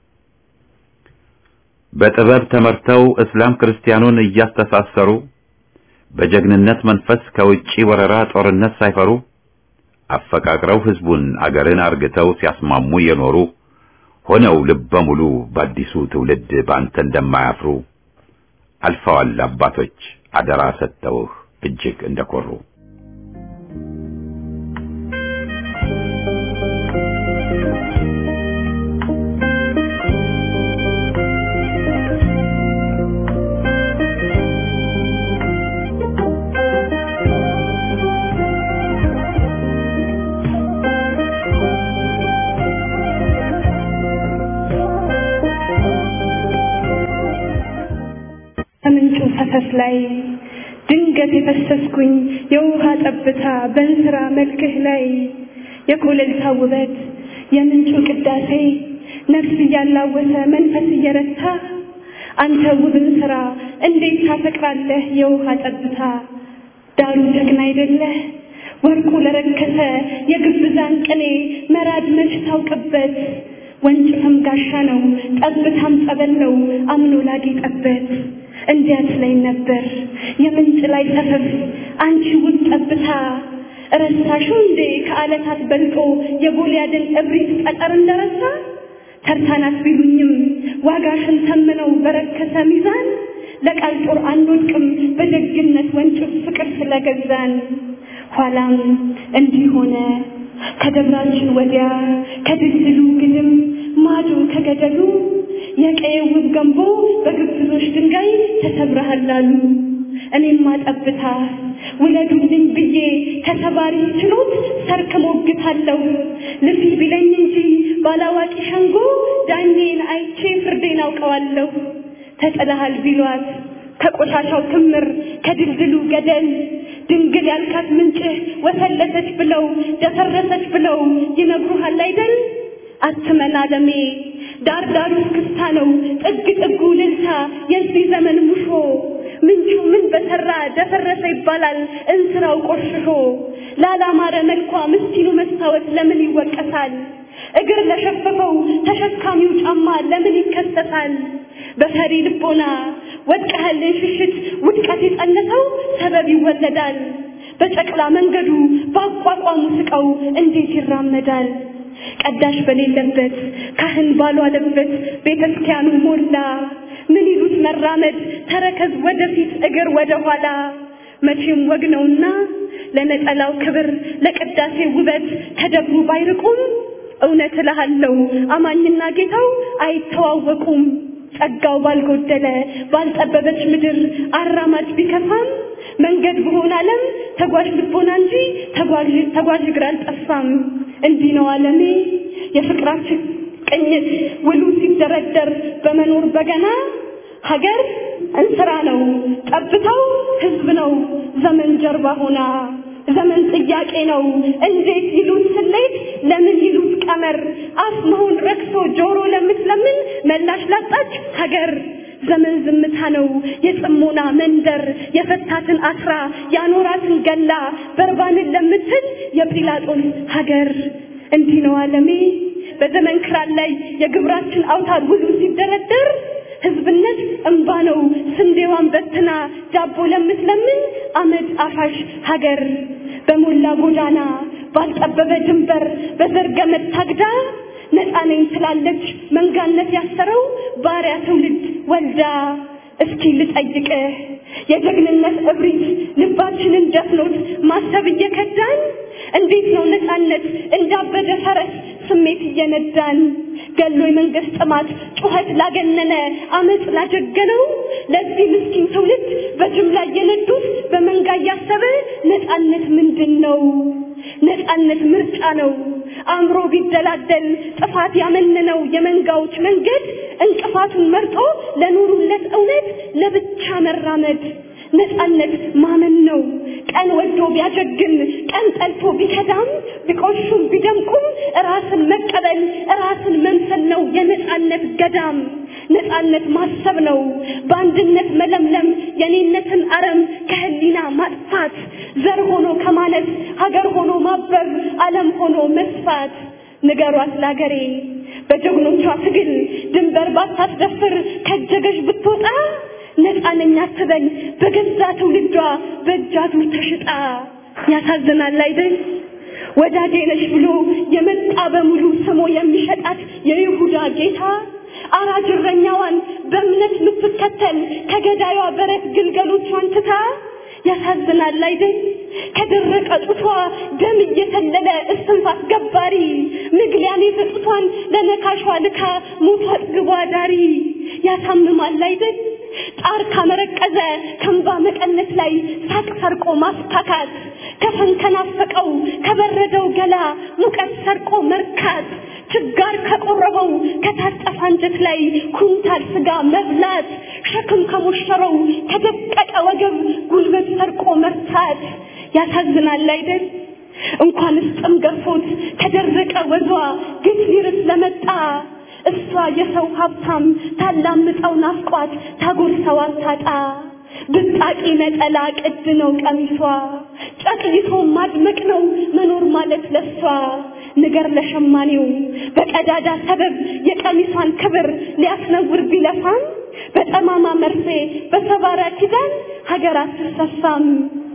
S1: በጥበብ ተመርተው እስላም ክርስቲያኑን እያስተሳሰሩ በጀግንነት መንፈስ ከውጪ ወረራ ጦርነት ሳይፈሩ አፈቃቅረው ህዝቡን አገርን አርግተው ሲያስማሙ የኖሩ ሆነው ልበ ሙሉ በአዲሱ ትውልድ በአንተ እንደማያፍሩ አልፈዋል አባቶች አደራ ሰጥተውህ እጅግ እንደኮሩ።
S8: ከምንጩ ፈሰስ ላይ ድንገት የፈሰስኩኝ የውሃ ጠብታ በእንስራ መልክህ ላይ የኮለልታ ውበት የምንጩ ቅዳሴ ነፍስ እያላወሰ መንፈስ እየረታ አንተ ውብን ስራ እንዴት ታፈቅራለህ የውሃ ጠብታ ዳሩ ጀግና አይደለህ ወርቁ ለረከሰ የግብዛን ቅኔ መራድ መች ታውቅበት ወንጭፍም ጋሻ ነው ጠብታም ጸበል ነው አምኖ ላጌጠበት እንዲያት ላይ ነበር የምንጭ ላይ ሰፈፍ አንቺ ውብ ጠብታ ረሳሹ እንዴ ከዓለታት በልጦ የጎልያድን እብሪት ጠጠር እንደረሳ ተርታናት ቢሉኝም ዋጋሽን ተምነው በረከሰ ሚዛን ለቃል ጦር አንወድቅም በደግነት ወንጭፍ ፍቅር ስለገዛን ኋላም እንዲህ ሆነ ከደብራችን ወዲያ ከድልድሉ ግድም ማዶ ከገደሉ የቀየው ውብ ገንቦ በግብዞች ድንጋይ ተሰብረሃል አሉ። እኔማ ጠብታ ውለዱልኝ ብዬ ከተባሪ ችሎት ሰርክ ሞግታለሁ። ልፊ ቢለኝ እንጂ ባላዋቂ ሸንጎ ዳኜን አይቼ ፍርዴን አውቀዋለሁ። ተጥለሃል ቢሏት ከቆሻሻው ክምር ከድልድሉ ገደል ድንግል ያልካት ምንጭህ ወፈለሰች ብለው ደፈረሰች ብለው ይነግሩሃል አይደል? አትመን አለሜ ዳር ዳሩ ክስታ ነው ጥግ ጥጉ ልልታ የዚህ ዘመን ሙሾ ምንጩ ምን በሰራ ደፈረሰ ይባላል እንስራው ቆሽሾ ላላማረ መልኳ ምስኪኑ መስታወት ለምን ይወቀሳል? እግር ለሸፈፈው ተሸካሚው ጫማ ለምን ይከሰሳል? በፈሪ ልቦና ወድቀህልን ሽሽት ውድቀት የጸነሰው ሰበብ ይወለዳል። በጨቅላ መንገዱ በአቋቋሙ ስቀው እንዴት ይራመዳል? ቀዳሽ በሌለበት ካህን ባልዋለበት ቤተ ክርስቲያኑ ሞላ። ምን ይሉት መራመድ ተረከዝ ወደፊት እግር ወደ ኋላ። መቼም ወግ ነውና ለነጠላው ክብር ለቅዳሴ ውበት ከደብሩ ባይርቁም እውነት እልሃለሁ አማኝና ጌታው አይተዋወቁም። ጸጋው ባልጎደለ ባልጠበበች ምድር አራማጅ ቢከፋም መንገድ በሆነ ዓለም ተጓዥ ልቦና እንጂ ተጓዥ ተጓዥ እግር አልጠፋም። እንዲህ ነው ዓለሜ የፍቅራችን ቅኝት ውሉ ሲደረደር በመኖር በገና ሀገር እንስራ ነው ጠብታው ሕዝብ ነው ዘመን ጀርባ ሆና ዘመን ጥያቄ ነው እንዴት ይሉት ስሌት ለምን ይሉት ቀመር አፍ መሆን ረክሶ ጆሮ ለምትለምን መላሽ ላጣች ሀገር ዘመን ዝምታ ነው የጽሞና መንደር የፈታትን አስራ ያኖራትን ገላ በርባንን ለምትል የጲላጦስ ሀገር እንዲህ ነው ዓለሜ በዘመን ክራር ላይ የግብራችን አውታር ውሉ ሲደረደር ህዝብነት እንባ ነው ስንዴዋን በትና ዳቦ ለምትለምን አመድ አፋሽ ሀገር በሞላ ጎዳና ባልጠበበ ድንበር በዘር ገመድ ታግዳ ነፃ ነኝ ትላለች መንጋነት ያሰረው ባሪያ ትውልድ ወልዳ። እስኪ ልጠይቅህ የጀግንነት እብሪት ልባችንን ደፍኖት ማሰብ እየከዳን እንዴት ነው ነፃነት እንዳበደ ፈረስ ስሜት እየነዳን ገሎ የመንግስት ጥማት ጩኸት ላገነነ አመፅ ላጀገነው ለዚህ ምስኪን ትውልድ በጅምላ እየነዱት በመንጋ እያሰበ ነፃነት ምንድን ነው? ነፃነት ምርጫ ነው። አእምሮ ቢደላደል ጥፋት ያመነነው የመንጋዎች መንገድ እንቅፋቱን መርጦ ለኑሩለት እውነት ለብቻ መራመድ ነፃነት ማመን ነው። ቀን ወዶ ቢያጀግን ቀን ጠልቶ ቢከዳም ቢቆሹም ቢደምቁም ራስን መቀበል ራስን መምሰል ነው የነፃነት ገዳም። ነፃነት ማሰብ ነው በአንድነት መለምለም የኔነትን አረም ከህሊና ማጥፋት ዘር ሆኖ ከማለት ሀገር ሆኖ ማበብ ዓለም ሆኖ መስፋት ንገሯት ላገሬ በጀግኖቿ ትግል ድንበር ባታስደፍር ከጀገሽ ብትወጣ ነፃ ነኝ አትበል በገዛ ትውልዷ በእጃቱ ተሽጣ። ያሳዝናል አይደል? ወዳጄ ነሽ ብሎ የመጣ በሙሉ ስሞ የሚሸጣት የይሁዳ ጌታ አራጅ እረኛዋን በእምነት የምትከተል ከገዳዩዋ በረት ግልገሎቿን ትታ ያሳዝናል አይደል? ከደረቀ ጡቷ ደም እየተለለ እስትንፋስ ገባሪ ምግሊያን የሰጡቷን ለነካሿ ልካ ሞቷ አጥግቧ ዳሪ ያሳምማል አይደል? ጣር ካመረቀዘ ከንባ መቀነት ላይ ሳቅ ሰርቆ ማስታካት ከፈን ከናፈቀው ከበረደው ገላ ሙቀት ሰርቆ መርካት ችጋር ከቆረበው ከታጠፈ አንጀት ላይ ኩንታል ስጋ መብላት ሸክም ከሞሸረው ከደቀቀ ወገብ ጉልበት ሰርቆ መርታት ያሳዝናል አይደል? እንኳንስ ጥም ገርፎት ከደረቀ ወዟ ግፍ ሊርስ ለመጣ እሷ የሰው ሀብታም ታላምጠው ናፍቋት ታጎርሰው አታጣ ብጣቂ ነጠላ ቅድ ነው ቀሚሷ ጨቅይቶ ማድመቅ ነው መኖር ማለት ለሷ ንገር ለሸማኔው በቀዳዳ ሰበብ የቀሚሷን ክብር ሊያስነውር ቢለፋም በጠማማ መርፌ በሰባራ ኪዳን ሀገር አትሰፋም።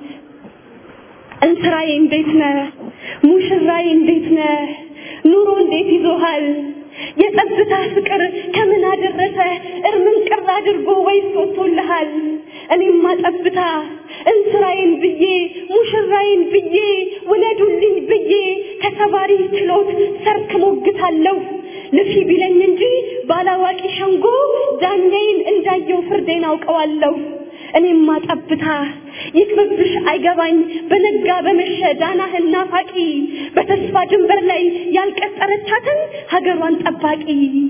S8: እንስራዬ እንዴት ነህ? ሙሽራዬ እንዴት ነህ? ኑሮ እንዴት ይዞሃል? የጸጥታ ፍቅር ከምን አደረሰ እርምን ቅር አድርጎ ወይስ ወጥቶልሃል? እኔማ ጠብታ እንስራዬን ብዬ ሙሽራዬን ብዬ ውለዱልኝ ብዬ ከተባሪ ችሎት ሰርክ ሞግታለሁ። ልፊ ቢለኝ እንጂ ባላዋቂ ሸንጎ ዳኛዬን እንዳየው ፍርዴን አውቀዋለሁ። እኔማ ጠብታ ይክብብሽ አይገባኝ በነጋ በመሸ ዳናህን ናፋቂ በተስፋ ድንበር ላይ ያልቀጠረቻትን ሀገሯን ጠባቂ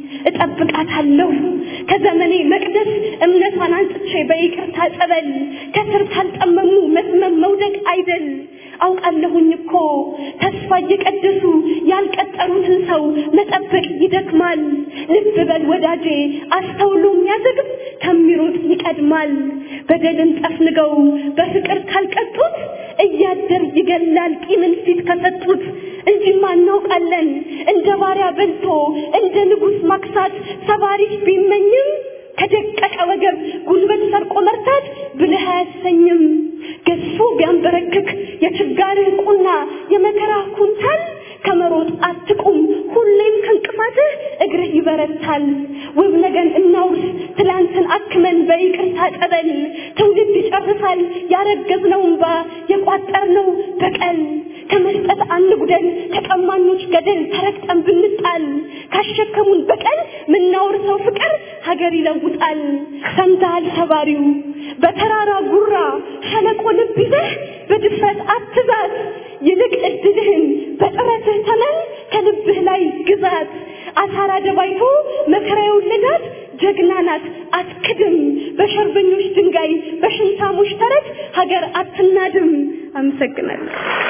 S8: እጠብቃታለሁ ከዘመኔ መቅደስ እምነቷን አንጽቼ በይቅርታ ጸበል ከስር ካልጠመሙ መስመም መውደቅ አይደል አውቃለሁኝ እኮ ተስፋ እየቀደሱ ያልቀጠሩትን ሰው መጠበቅ ይደክማል። ልብ በል ወዳጄ፣ አስተውሎ የሚያዘግብ ከሚሮጥ ይቀድማል። በደልን ጠፍንገው በፍቅር ካልቀጡት እያደር ይገላል ቂምን ፊት ከሰጡት። እንጂማ እናውቃለን እንደ ባሪያ በልቶ እንደ ንጉሥ ማክሳት ሰባሪሽ ቢመኝም ከደቀቀ ወገብ ጉልበት ሰርቆ መርታት ብልህ አያሰኝም። ገዝፎ ቢያንበረክክ የችጋርህ ቁና የመከራ ኩንታል ከመሮጥ አትቁም፣ ሁሌም ከእንቅፋትህ እግርህ ይበረታል። ውብ ነገን እናውርስ ትላንትን አክመን በይቅርታ ጠበል ትውልድ ይጨርሳል ያረገዝነው እንባ የቋጠርነው በቀል ከመስጠት አንጉደል ከቀማኞች ገደል ተረግጠን ብንጣል ካሸከሙን በቀል ምናወርሰው ፍቅር ሀገር ይለውጣል። ሰምተሃል ሰባሪው በተራራ ጉራ ሸለቆ ልብ ይዘህ በድፍረት አትዛት፣ ይልቅ እድልህን በጥረትህ ተመን ከልብህ ላይ ግዛት። አሳራ ደባይቶ መከራ የወለዳት ጀግና ናት አትክድም። በሸርበኞች ድንጋይ በሽንታሞች ተረት ሀገር አትናድም። አመሰግናለሁ።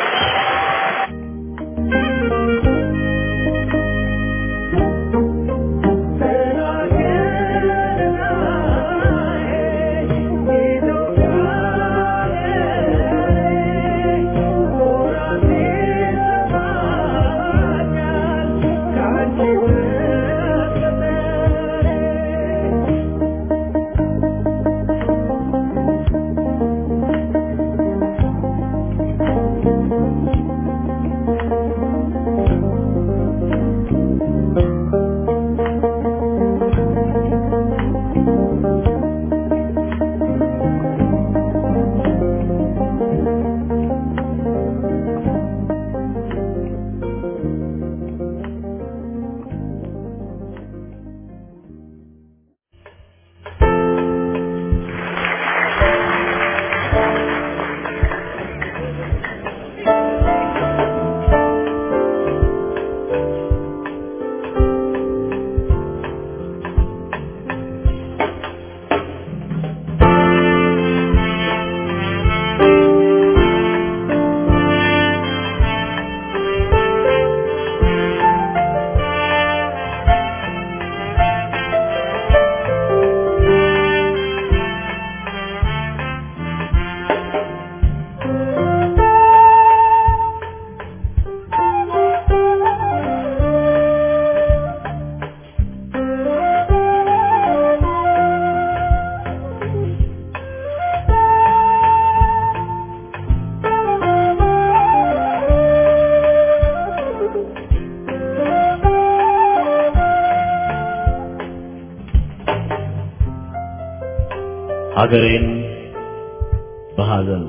S9: ሀገሬን በሐዘን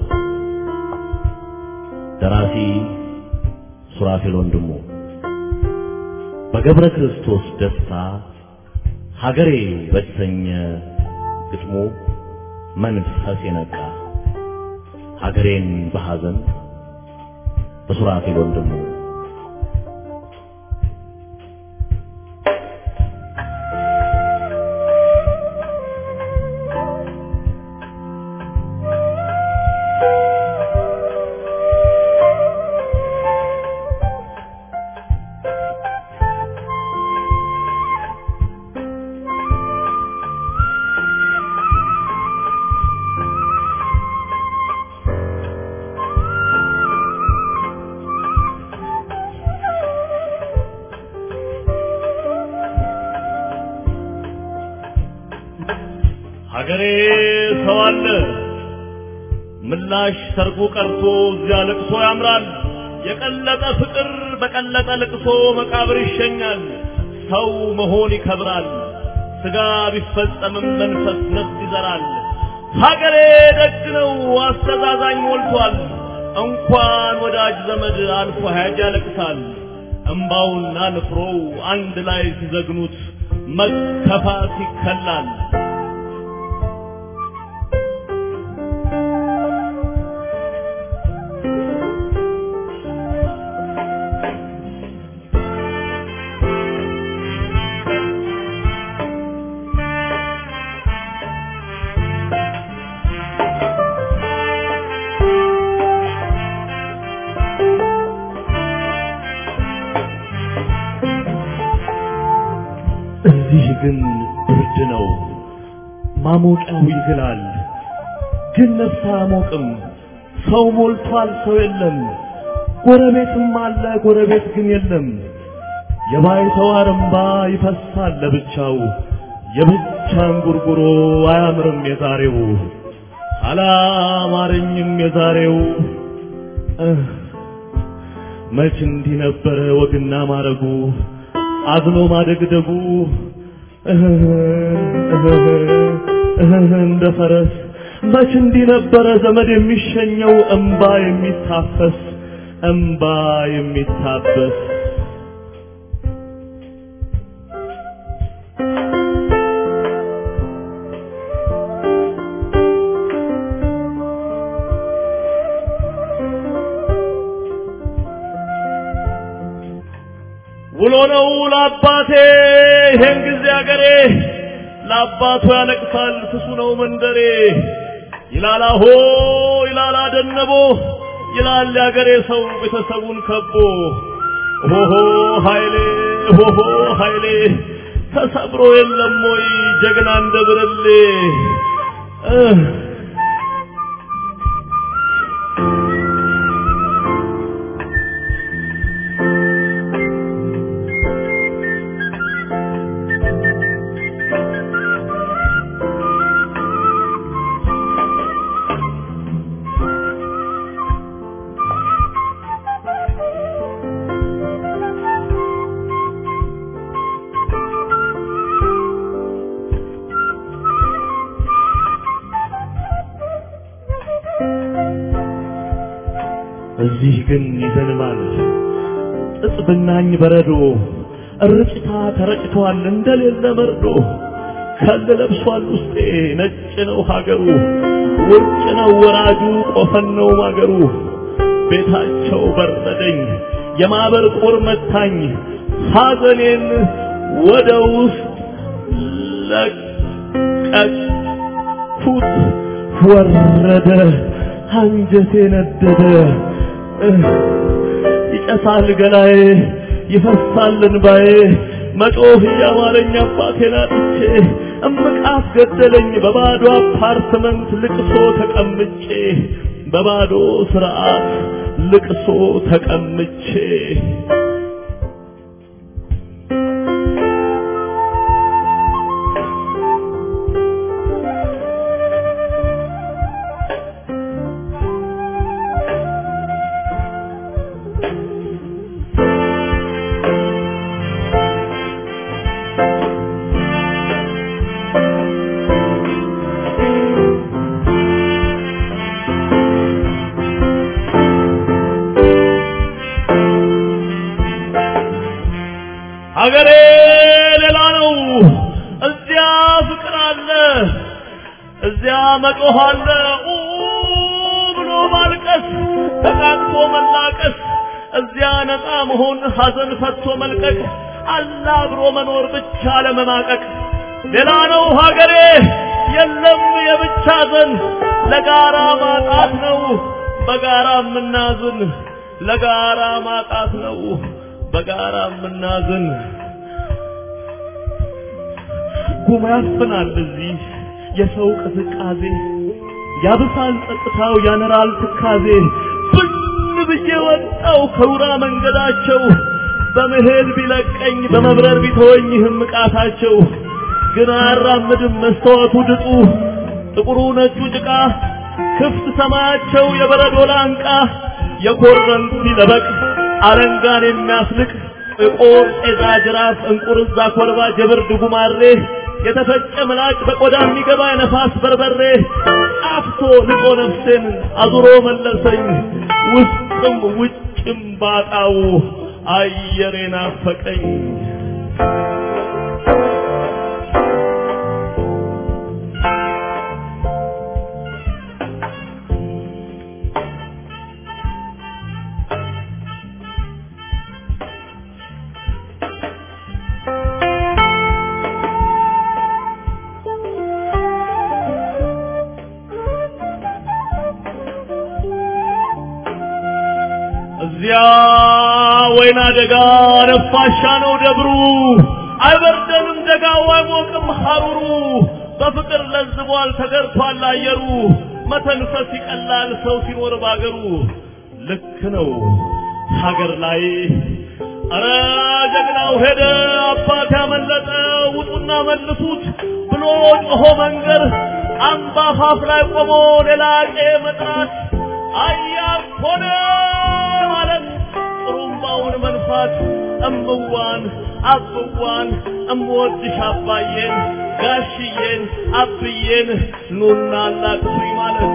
S9: ደራሲ ሱራፌል ወንድሙ በገብረ ክርስቶስ ደስታ ሀገሬ በተሰኘ ግጥሙ መንፈስ የነቃ ሀገሬን በሐዘን በሱራፌል ወንድሙ ሀገሬ ሰው አለ ምላሽ ሰርጉ ቀርቶ እዚያ ለቅሶ ያምራል። የቀለጠ ፍቅር በቀለጠ ለቅሶ መቃብር ይሸኛል። ሰው መሆን ይከብራል። ስጋ ቢፈጸምም መንፈስ ነፍስ ይዘራል። ሀገሬ ደግ ነው አስተዛዛኝ ሞልቷል። እንኳን ወዳጅ ዘመድ አልፎ ሀያጅ ያለቅሳል። እምባውና ንፍሮው አንድ ላይ ሲዘግኑት መከፋት ይከላል። እዚህ ግን ብርድ ነው፣ ማሞቂያው ይግላል። ግን ነፍስ አያሞቅም። ሰው ሞልቷል፣ ሰው የለም። ጎረቤትም አለ፣ ጎረቤት ግን የለም። የባይተዋር እምባ ይፈሳል ለብቻው፣ የብቻን ጉርጉሮ አያምርም የዛሬው። አላማረኝም የዛሬው እህ፣ መች እንዲህ ነበረ ወግና ማረጉ አዝኖ ማደግደጉ እህ፣ እህ፣ እህ፣ እንደ ፈረስ መች እንዲህ ነበረ ዘመድ የሚሸኘው እምባ የሚታፈስ እምባ የሚታበስ ውሎ ነው ለአባቴ ይሄን ጊዜ አገሬ ለአባቱ ያለቅሳል ፍሱ ነው መንደሬ ይላል አሆ ይላል አደነቦ ይላል ያገሬ ሰው ቤተሰቡን ከቦ ሆሆ ኃይሌ ሆሆ ኃይሌ ተሰብሮ የለም ወይ ጀግና እንደ ብርሌ እህ እዚህ ግን ይዘንባል ጥጥ ብናኝ በረዶ እርጭታ ተረጭቷል እንደሌለ መርዶ ከል ለብሷል ውስጤ ነጭ ነው ሀገሩ ውርጭ ነው ወራጁ ቆፈን ነው ማገሩ ቤታቸው በረደኝ የማበር ቁር መታኝ ሐዘኔን ወደ ውስጥ ለቀቅኩት ወረደ አንጀቴ ነደደ እህ፣ ይጨሳል ገላዬ ይፈሳል እንባዬ መጮህ እያማረኝ አባቴን አጥቼ እምቃት ገደለኝ በባዶ አፓርትመንት ልቅሶ ተቀምጬ በባዶ ስርዓት ልቅሶ ተቀምጬ ሀገሬ ሌላ ነው። እዚያ ፍቅር አለ፣ እዚያ መጮህ አለ። ኡ ብሎ ማልቀስ፣ ተቃቅፎ መላቀስ፣ እዚያ ነፃ መሆን፣ ሐዘን ፈቶ መልቀቅ፣ አላ አብሮ መኖር ብቻ ለመማቀቅ። ሌላ ነው ሀገሬ፣ የለም የብቻ ዘን፣ ለጋራ ማጣት ነው በጋራ የምናዝን፣ ለጋራ ማጣት ነው በጋራ የምናዝን ጉማ ያፍናል እዚህ የሰው ቅዝቃዜ ያብሳል ጸጥታው ያነራል ትካዜ ብን ብዬ ወጣው ከውራ መንገዳቸው በመሄድ ቢለቀኝ በመብረር ቢተወኝ ህምቃታቸው ግን አያራምድም መስተዋቱ ድጡ ጥቁሩ ነጩ ጭቃ ክፍት ሰማያቸው የበረዶ ላንቃ የኮረንቲ ለበቅ አለንጋን የሚያስልቅ ጥቁር ጤዛ ጅራፍ እንቁርዛ ኮርባ ጀብርድ ጉማሬ የተፈጨ ምላጭ በቆዳ የሚገባ የነፋስ በርበሬ አፍቶ ልቆ ነፍሴን አዙሮ መለሰኝ ውስጥም ውጭም ባጣው አየሬ ናፈቀኝ እዚያ ወይና ደጋ ነፋሻ ነው ደብሩ አይበርደንም ደጋው አይሞቅም ሐሩሩ በፍቅር ለዝቧል ተገርቷል አየሩ መተንፈስ ይቀላል ሰው ሲኖር ባገሩ ልክ ነው ሀገር ላይ አረ ጀግናው ሄደ አባት ያመለጠ ውጡና መልሱት ብሎ ጮሆ መንገር አምባ አፋፍ ላይ ቆሞ ሌላ ቄ መጥራት አያር ሆነ ማለት ጥሩምባውን መንፋት እምዋን አብዋን እምወድሽ አባዬን ጋሽዬን አብዬን ኑና አላቅሱኝ ማለት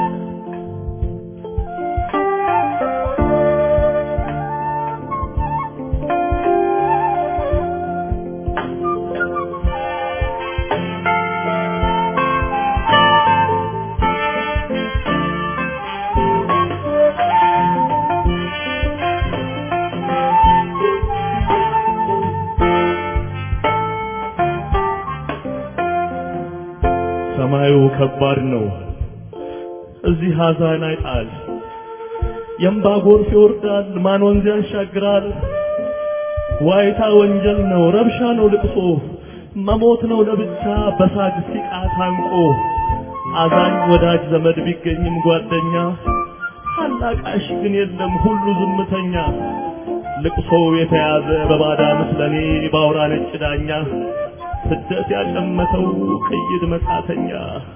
S9: ሰማዩ ከባድ ነው። እዚህ ሐዘን አይጣል። የእምባ ጎርፍ ይወርዳል፣ ማን ወንዝ ያሻግራል። ዋይታ ወንጀል ነው፣ ረብሻ ነው ልቅሶ፣ መሞት ነው ለብቻ በሳግ ሲቃ ታንቆ። አዛኝ ወዳጅ ዘመድ ቢገኝም ጓደኛ፣ አላቃሽ ግን የለም ሁሉ ዝምተኛ። ልቅሶው የተያዘ በባዳ ምስለኔ ባውራ ነጭ ዳኛ ስደት ያጨመተው ቅይድ መጻተኛ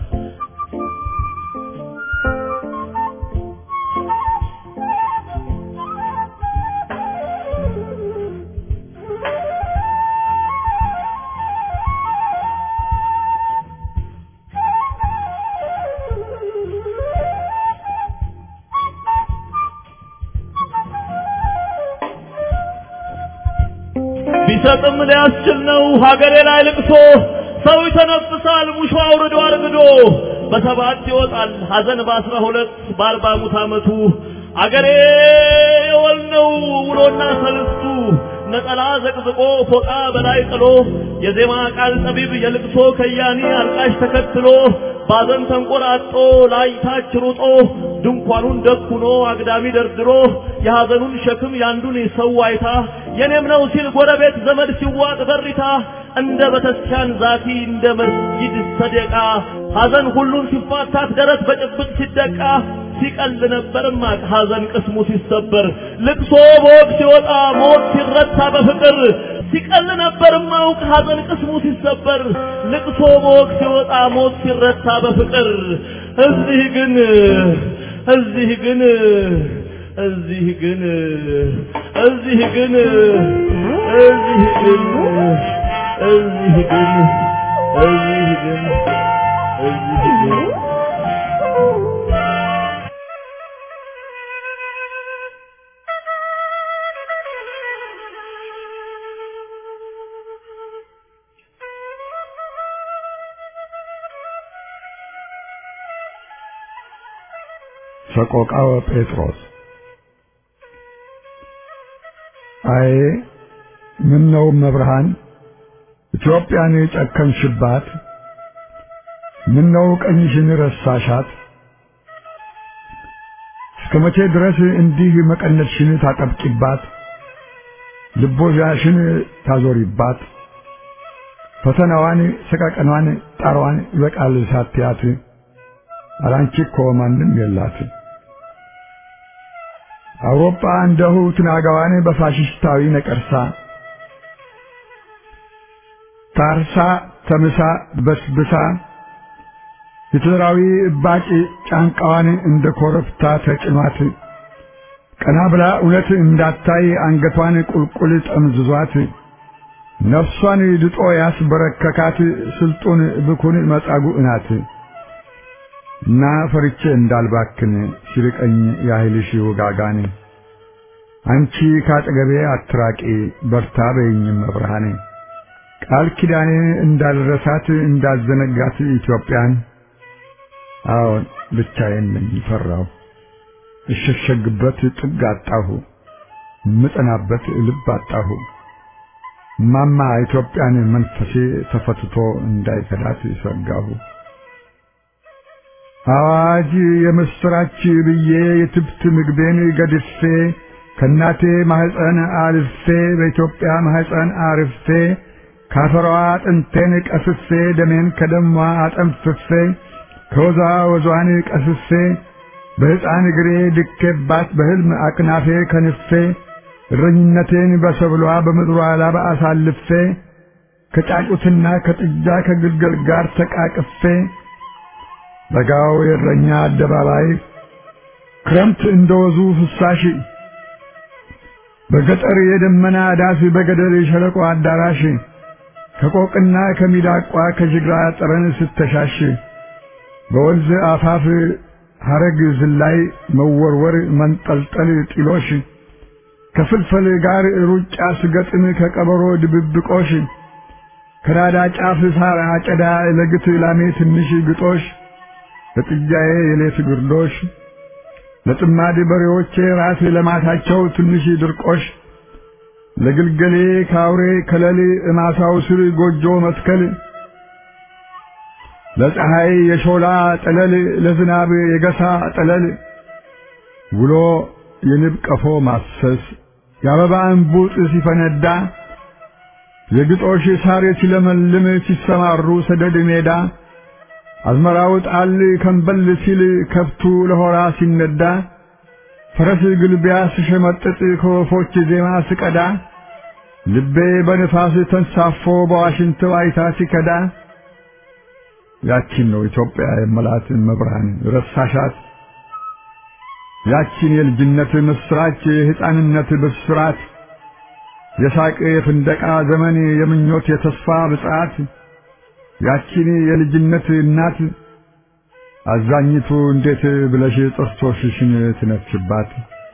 S9: ቢሰጥም ሊያስችል ነው ሀገሬ ላይ ልቅሶ ሰው ይተነፍሳል ሙሾ አውርዶ አርግዶ በሰባት ይወጣል ሀዘን በአስራ ሁለት በአርባ ሙት ዓመቱ አገሬ የወል ነው ውሎና ሰልስቱ ነጠላ ዘቅዝቆ ፎጣ በላይ ጥሎ የዜማ ቃል ጠቢብ የልቅሶ ከያኒ አልቃሽ ተከትሎ ባዘን ተንቆራጦ ላይታች ሩጦ ድንኳኑን ደኩኖ አግዳሚ ደርድሮ የሐዘኑን ሸክም ያንዱን ሰው አይታ የኔም ነው ሲል ጎረቤት ዘመድ ሲዋጥ በሪታ እንደ ቤተክርስቲያን ዛቲ እንደ መስጊድ ሰደቃ ሐዘን ሁሉን ሲፋታት ደረት በጭብጥ ሲደቃ ሲቀል ነበርማ ሐዘን ቅስሙ ሲሰበር ልቅሶ በወግ ሲወጣ ሞት ሲረታ በፍቅር ሲቀል ነበር ማውቅ ሐዘን ቅስሙ ሲሰበር ልቅሶ በወግ ሲወጣ ሞት ሲረታ በፍቅር እዚህ ግን እዚህ ግን እዚህ ግን እዚህ ግን እዚህ ግን እዚህ ግን እዚህ ግን እዚህ ግን
S10: ሰቆቃወ ጴጥሮስ አይ ምን ነው መብርሃን ኢትዮጵያን የጨከንሽባት ምን ነው ቀኝሽን ረሳሻት እስከ መቼ ድረስ እንዲህ መቀነትሽን ታጠብቂባት ልቦዛሽን ታዞሪባት ፈተናዋን ሰቀቀኗን ጣሯን ይበቃል ሳትያት አላንቺ እኮ ማንም የላት አውሮፓ እንደሁ ትናጋዋን በፋሽስታዊ ነቀርሳ ታርሳ ተምሳ በስብሳ ሂትለራዊ እባጭ ጫንቃዋን እንደ ኮረብታ ተጭኗት ቀና ብላ እውነት እንዳታይ አንገቷን ቁልቁል ጠምዝዟት ነፍሷን ድጦ ያስበረከካት ስልጡን ብኩን መጻጉዕ ናት እና ፈርቼ እንዳልባክን ሲርቀኝ ያህልሽ ውጋጋን አንቺ ካጠገቤ አትራቂ በርታ በይኝም መብርሃኔ ቃል ኪዳኔ እንዳልረሳት እንዳዘነጋት ኢትዮጵያን አዎን ብቻዬን ነኝ ፈራሁ እሸሸግበት ጥግ አጣሁ ምጠናበት ልብ አጣሁ ማማ ኢትዮጵያን መንፈሴ ተፈትቶ እንዳይከዳት ሰጋሁ አዋጅ የምስራች ብዬ የትብት ምግቤን ገድፌ ከእናቴ ማህፀን አልፌ በኢትዮጵያ ማህፀን አርፌ ካፈሯ አጥንቴን ቀስፌ ደሜን ከደሟ አጠንፍፌ ከወዟ ወዟን ቀስፌ በሕፃን እግሬ ድኬባት በሕልም አቅናፌ ከንፌ እረኝነቴን በሰብሏ በምድሯ ላባ አሳልፌ ከጫጩትና ከጥጃ ከግልገል ጋር ተቃቅፌ በጋው የእረኛ አደባባይ ክረምት እንደወዙ ፍሳሽ በገጠር የደመና ዳስ በገደል የሸለቆ አዳራሽ ከቆቅና ከሚዳቋ ከጅግራ ጠረን ስተሻሽ በወንዝ አፋፍ ሐረግ ዝላይ መወርወር መንጠልጠል ጢሎሽ ከፍልፈል ጋር ሩጫ ስገጥም ከቀበሮ ድብብቆሽ ከራዳ ጫፍ ሳር አጨዳ ለግት ላሜ ትንሽ ግጦሽ ለጥጃዬ የሌት ግርዶሽ ለጥማድ በሬዎቼ ራስ ለማታቸው ትንሽ ድርቆሽ ለግልገሌ ካውሬ ከለል እማሳው ስር ጎጆ መትከል ለፀሐይ የሾላ ጠለል ለዝናብ የገሳ ጠለል ውሎ የንብ ቀፎ ማሰስ የአበባ እንቡጥ ሲፈነዳ የግጦሽ ሳር ሲለመልም ሲሰማሩ ሰደድ ሜዳ አዝመራው ጣል ከንበል ሲል ከብቱ ለሆራ ሲነዳ ፈረስ ግልቢያ ስሸመጥጥ ከወፎች ዜማ ስቀዳ ልቤ በንፋስ ተንሳፎ በዋሽንት ዋይታ ሲከዳ ያቺን ነው ኢትዮጵያ የመላት መብርሃን ረሳሻት ያቺን የልጅነት ምስራች የሕፃንነት ብስራት የሳቅ የፍንደቃ ዘመን የምኞት የተስፋ ብጽዓት ያቺን የልጅነት እናት አዛኝቱ እንዴት ብለሽ ጥርሶችሽን ትነፍሽባት?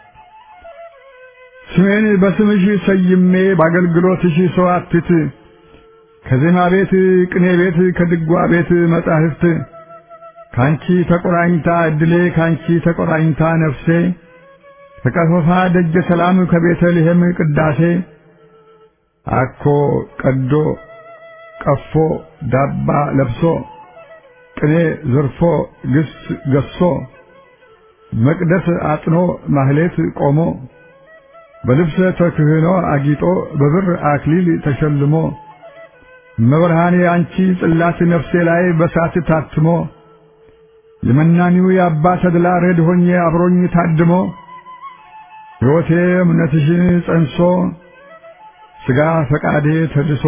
S10: ስሜን በስምሽ ሰይሜ በአገልግሎትሽ ሰው አትት ከዜማ ቤት ቅኔ ቤት ከድጓ ቤት መጻሕፍት ካንቺ ተቆራኝታ እድሌ ካንቺ ተቆራኝታ ነፍሴ ከቀፈፋ ደጀ ሰላም ከቤተልሔም ቅዳሴ አኮ ቀዶ ቀፎ ዳባ ለብሶ ቅኔ ዘርፎ ግስ ገሶ መቅደስ አጥኖ ማህሌት ቆሞ በልብሰ ተክህኖ አጊጦ በብር አክሊል ተሸልሞ መብርሃኔ አንቺ ጽላት ነፍሴ ላይ በሳት ታትሞ የመናኒው የአባ ተድላ ረድ ሆኜ አብሮኝ ታድሞ ሕይወቴ እምነትሽን ጸንሶ ሥጋ ፈቃዴ ተድሶ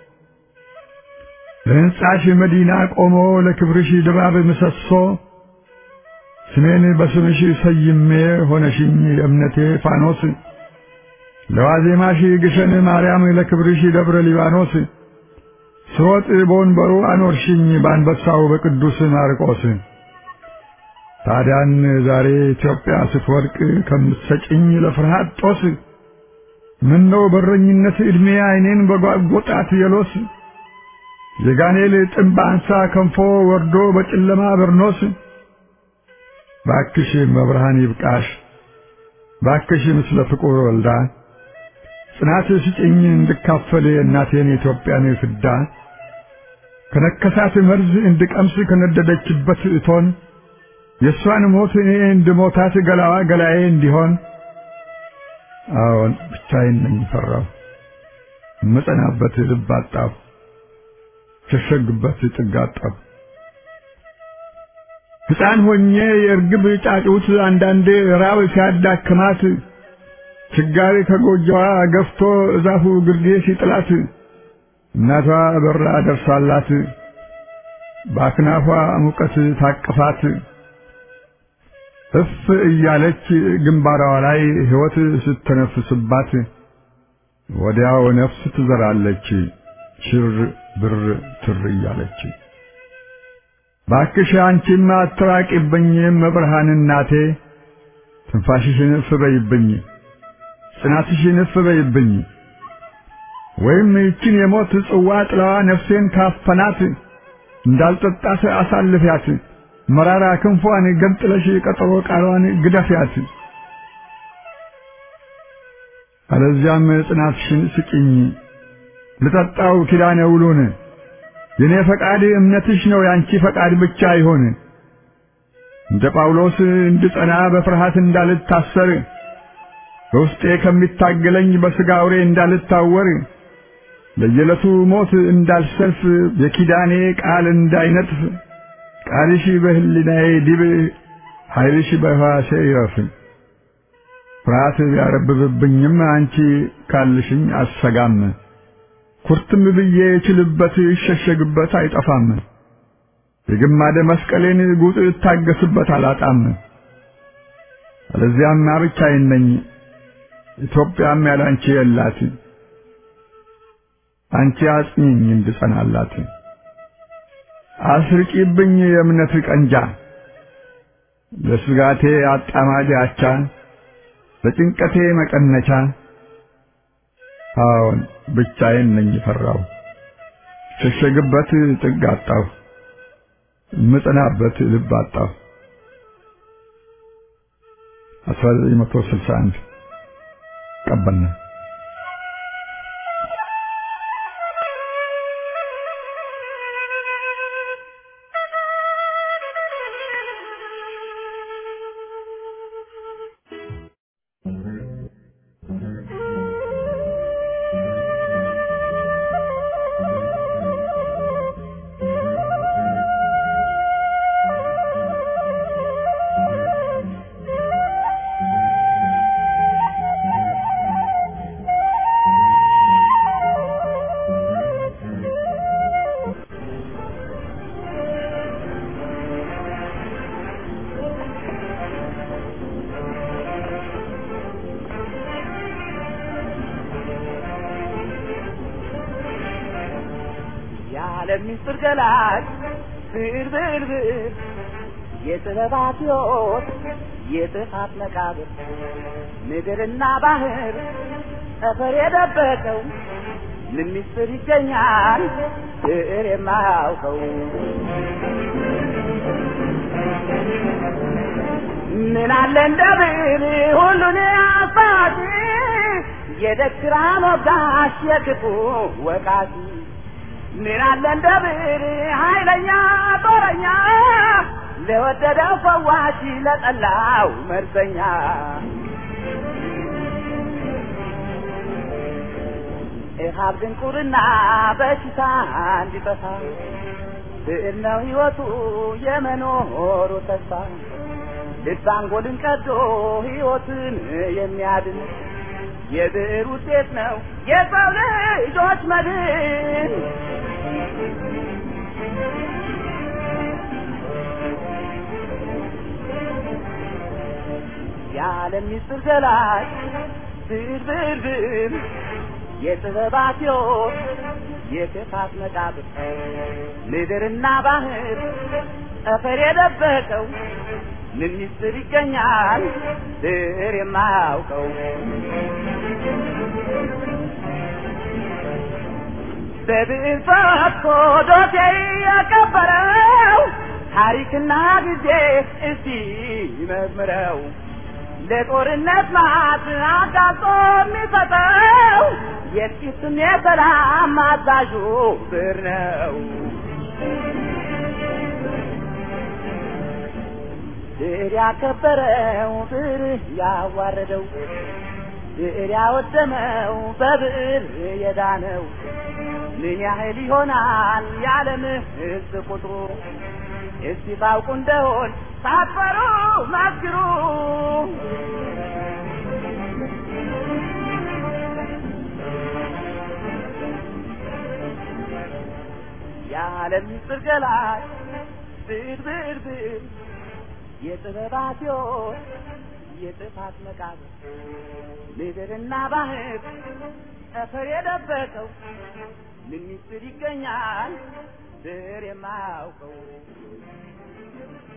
S10: ለሕንጻሽ መዲና ቆሞ ለክብርሽ ድባብ ምሰሶ ስሜን በስምሽ ሰይሜ ሆነሽኝ የእምነቴ ፋኖስ ለዋዜማሽ ግሸን ማርያም ለክብርሽ ደብረ ሊባኖስ ስሮጥ በወንበሩ አኖርሽኝ በአንበሳው በቅዱስ ማርቆስ ታዲያን ዛሬ ኢትዮጵያ ስትወድቅ ከምትሰጭኝ ለፍርሃት ጦስ ምነው በረኝነት ዕድሜ ዓይኔን በጓጎጣት የሎስ የጋኔል ጥምብ አንሳ ከንፎ ወርዶ በጨለማ በርኖስ ባክሽ መብርሃን ይብቃሽ ባክሽ ምስለ ፍቁር ወልዳ ጽናት ስጭኝ እንድካፈል እናቴን የኢትዮጵያን ፍዳ ከነከሳት መርዝ እንድቀምስ ከነደደችበት እቶን የእሷን ሞት እኔ እንድሞታት ገላዋ ገላዬ እንዲሆን አዎን ብቻዬን ነኝ ፈራሁ እምጸናበት ልብ አጣሁ ሸሸግበት ጥግ አጣሁ ሕፃን ሆኜ የእርግብ ጫጩት አንዳንዴ ራብ ሲያዳክማት ችጋሪ ከጎጆዋ ገፍቶ እዛፉ ግርጌ ሲጥላት እናቷ በራ ደርሳላት በአክናፏ ሙቀት ታቅፋት እፍ እያለች ግንባሯ ላይ ሕይወት ስተነፍስባት ወዲያው ነፍስ ትዘራለች ሽር ብር ትር እያለች። ባክሽ አንቺም አትራቂብኝ መብርሃን እናቴ ትንፋሽሽን እፍ በይብኝ ጽናትሽን እፍ በይብኝ ወይም ይችን የሞት ጽዋ ጥላዋ ነፍሴን ካፈናት እንዳልጠጣት አሳልፊያት መራራ ክንፏን ገንጥለሽ ቀጠሮ ቃሏን ግደፊያት። አለዚያም ጽናትሽን ስጭኝ ልጠጣው ኪዳነ ውሉን የኔ ፈቃድ እምነትሽ ነው ያንቺ ፈቃድ ብቻ ይሆን። እንደ ጳውሎስ እንድጸና በፍርሃት እንዳልታሰር በውስጤ ከሚታገለኝ በሥጋ አውሬ እንዳልታወር ለየዕለቱ ሞት እንዳልሰልፍ የኪዳኔ ቃል እንዳይነጥፍ ቃልሽ በሕሊናዬ ዲብ ኃይልሽ በሕዋሴ ይረፍ። ፍርሃት ቢያረብብብኝም አንቺ ካልሽኝ አሰጋም። ኩርትም ብዬ እችልበት ይሸሸግበት አይጠፋም። የግማደ መስቀሌን ጉጥ እታገስበት አላጣም። አለዚያማ ብቻዬን ነኝ፣ ኢትዮጵያም ያላንቺ የላት። አንቺ አጽኚኝ እንድጸናላት፣ አስርቂብኝ የእምነት ቀንጃ ለስጋቴ አጣማጅ አቻ ለጭንቀቴ መቀነቻ። አዎን ብቻዬን ነኝ ፈራሁ፣ ሸሸግበት ጥግ አጣሁ፣ ምጽናበት ልብ አጣሁ። 1961 ቀበና
S6: የዓለም ምስጢር ገላጭ ብር ብር ብር የጥበባት ሕይወት የጥፋት መቃብር ምድርና ባህር ጠፈር የደበቀው ምን ምስጢር ይገኛል ብዕር የማያውቀው ምን አለ እንደ ብዕር ሁሉን አባቲ የደግራ ሞጋሽ የክፉ ወቃቲ ምን አለ እንደ ብዕር ኃይለኛ ጦረኛ ለወደደው ፈዋሽ ለጠላው መርዘኛ ኢሃብ ድንቁርና በሽታ እንዲጠፋ ብዕር ነው ሕይወቱ የመኖሩ ተስፋ ልብ አንጎልን ቀዶ ሕይወትን የሚያድን የብዕር ውጤት ነው የሰው ልጆች መድን። የዓለም ምስጢር ገላጭ ብዕር ብዕር ብዕር የጥበባት ሕይወት የክፋት መቃብር ምድርና ባህር ጠፈር የደበቀው ምን ምስጢር ይገኛል ብዕር የማያውቀው በብዕር ፈትቶ ዶሴ የቀበረው ታሪክና ጊዜ እስቲ መርምረው ለጦርነት ማት አጋልጦ የሚሰጠው የጥቂትም የሰላም አዛዡ ብዕር ነው። ብዕር ያከበረው ብዕር ያዋረደው ብዕር ያወደመው በብዕር የዳነው ምን ያህል ይሆናል የዓለም ሕዝብ ቁጥሩ? እስቲ ታውቁ እንደሆን ሳትፈሩ መስክሩ።
S11: የዓለም ምስጢር ገላጭ ብር ብር የጥበባት ሕይወት የጥፋት መቃብር ምድርና ባህር ጠፈር የደበቀው ምን ምስጢር ይገኛል ብር የማያውቀው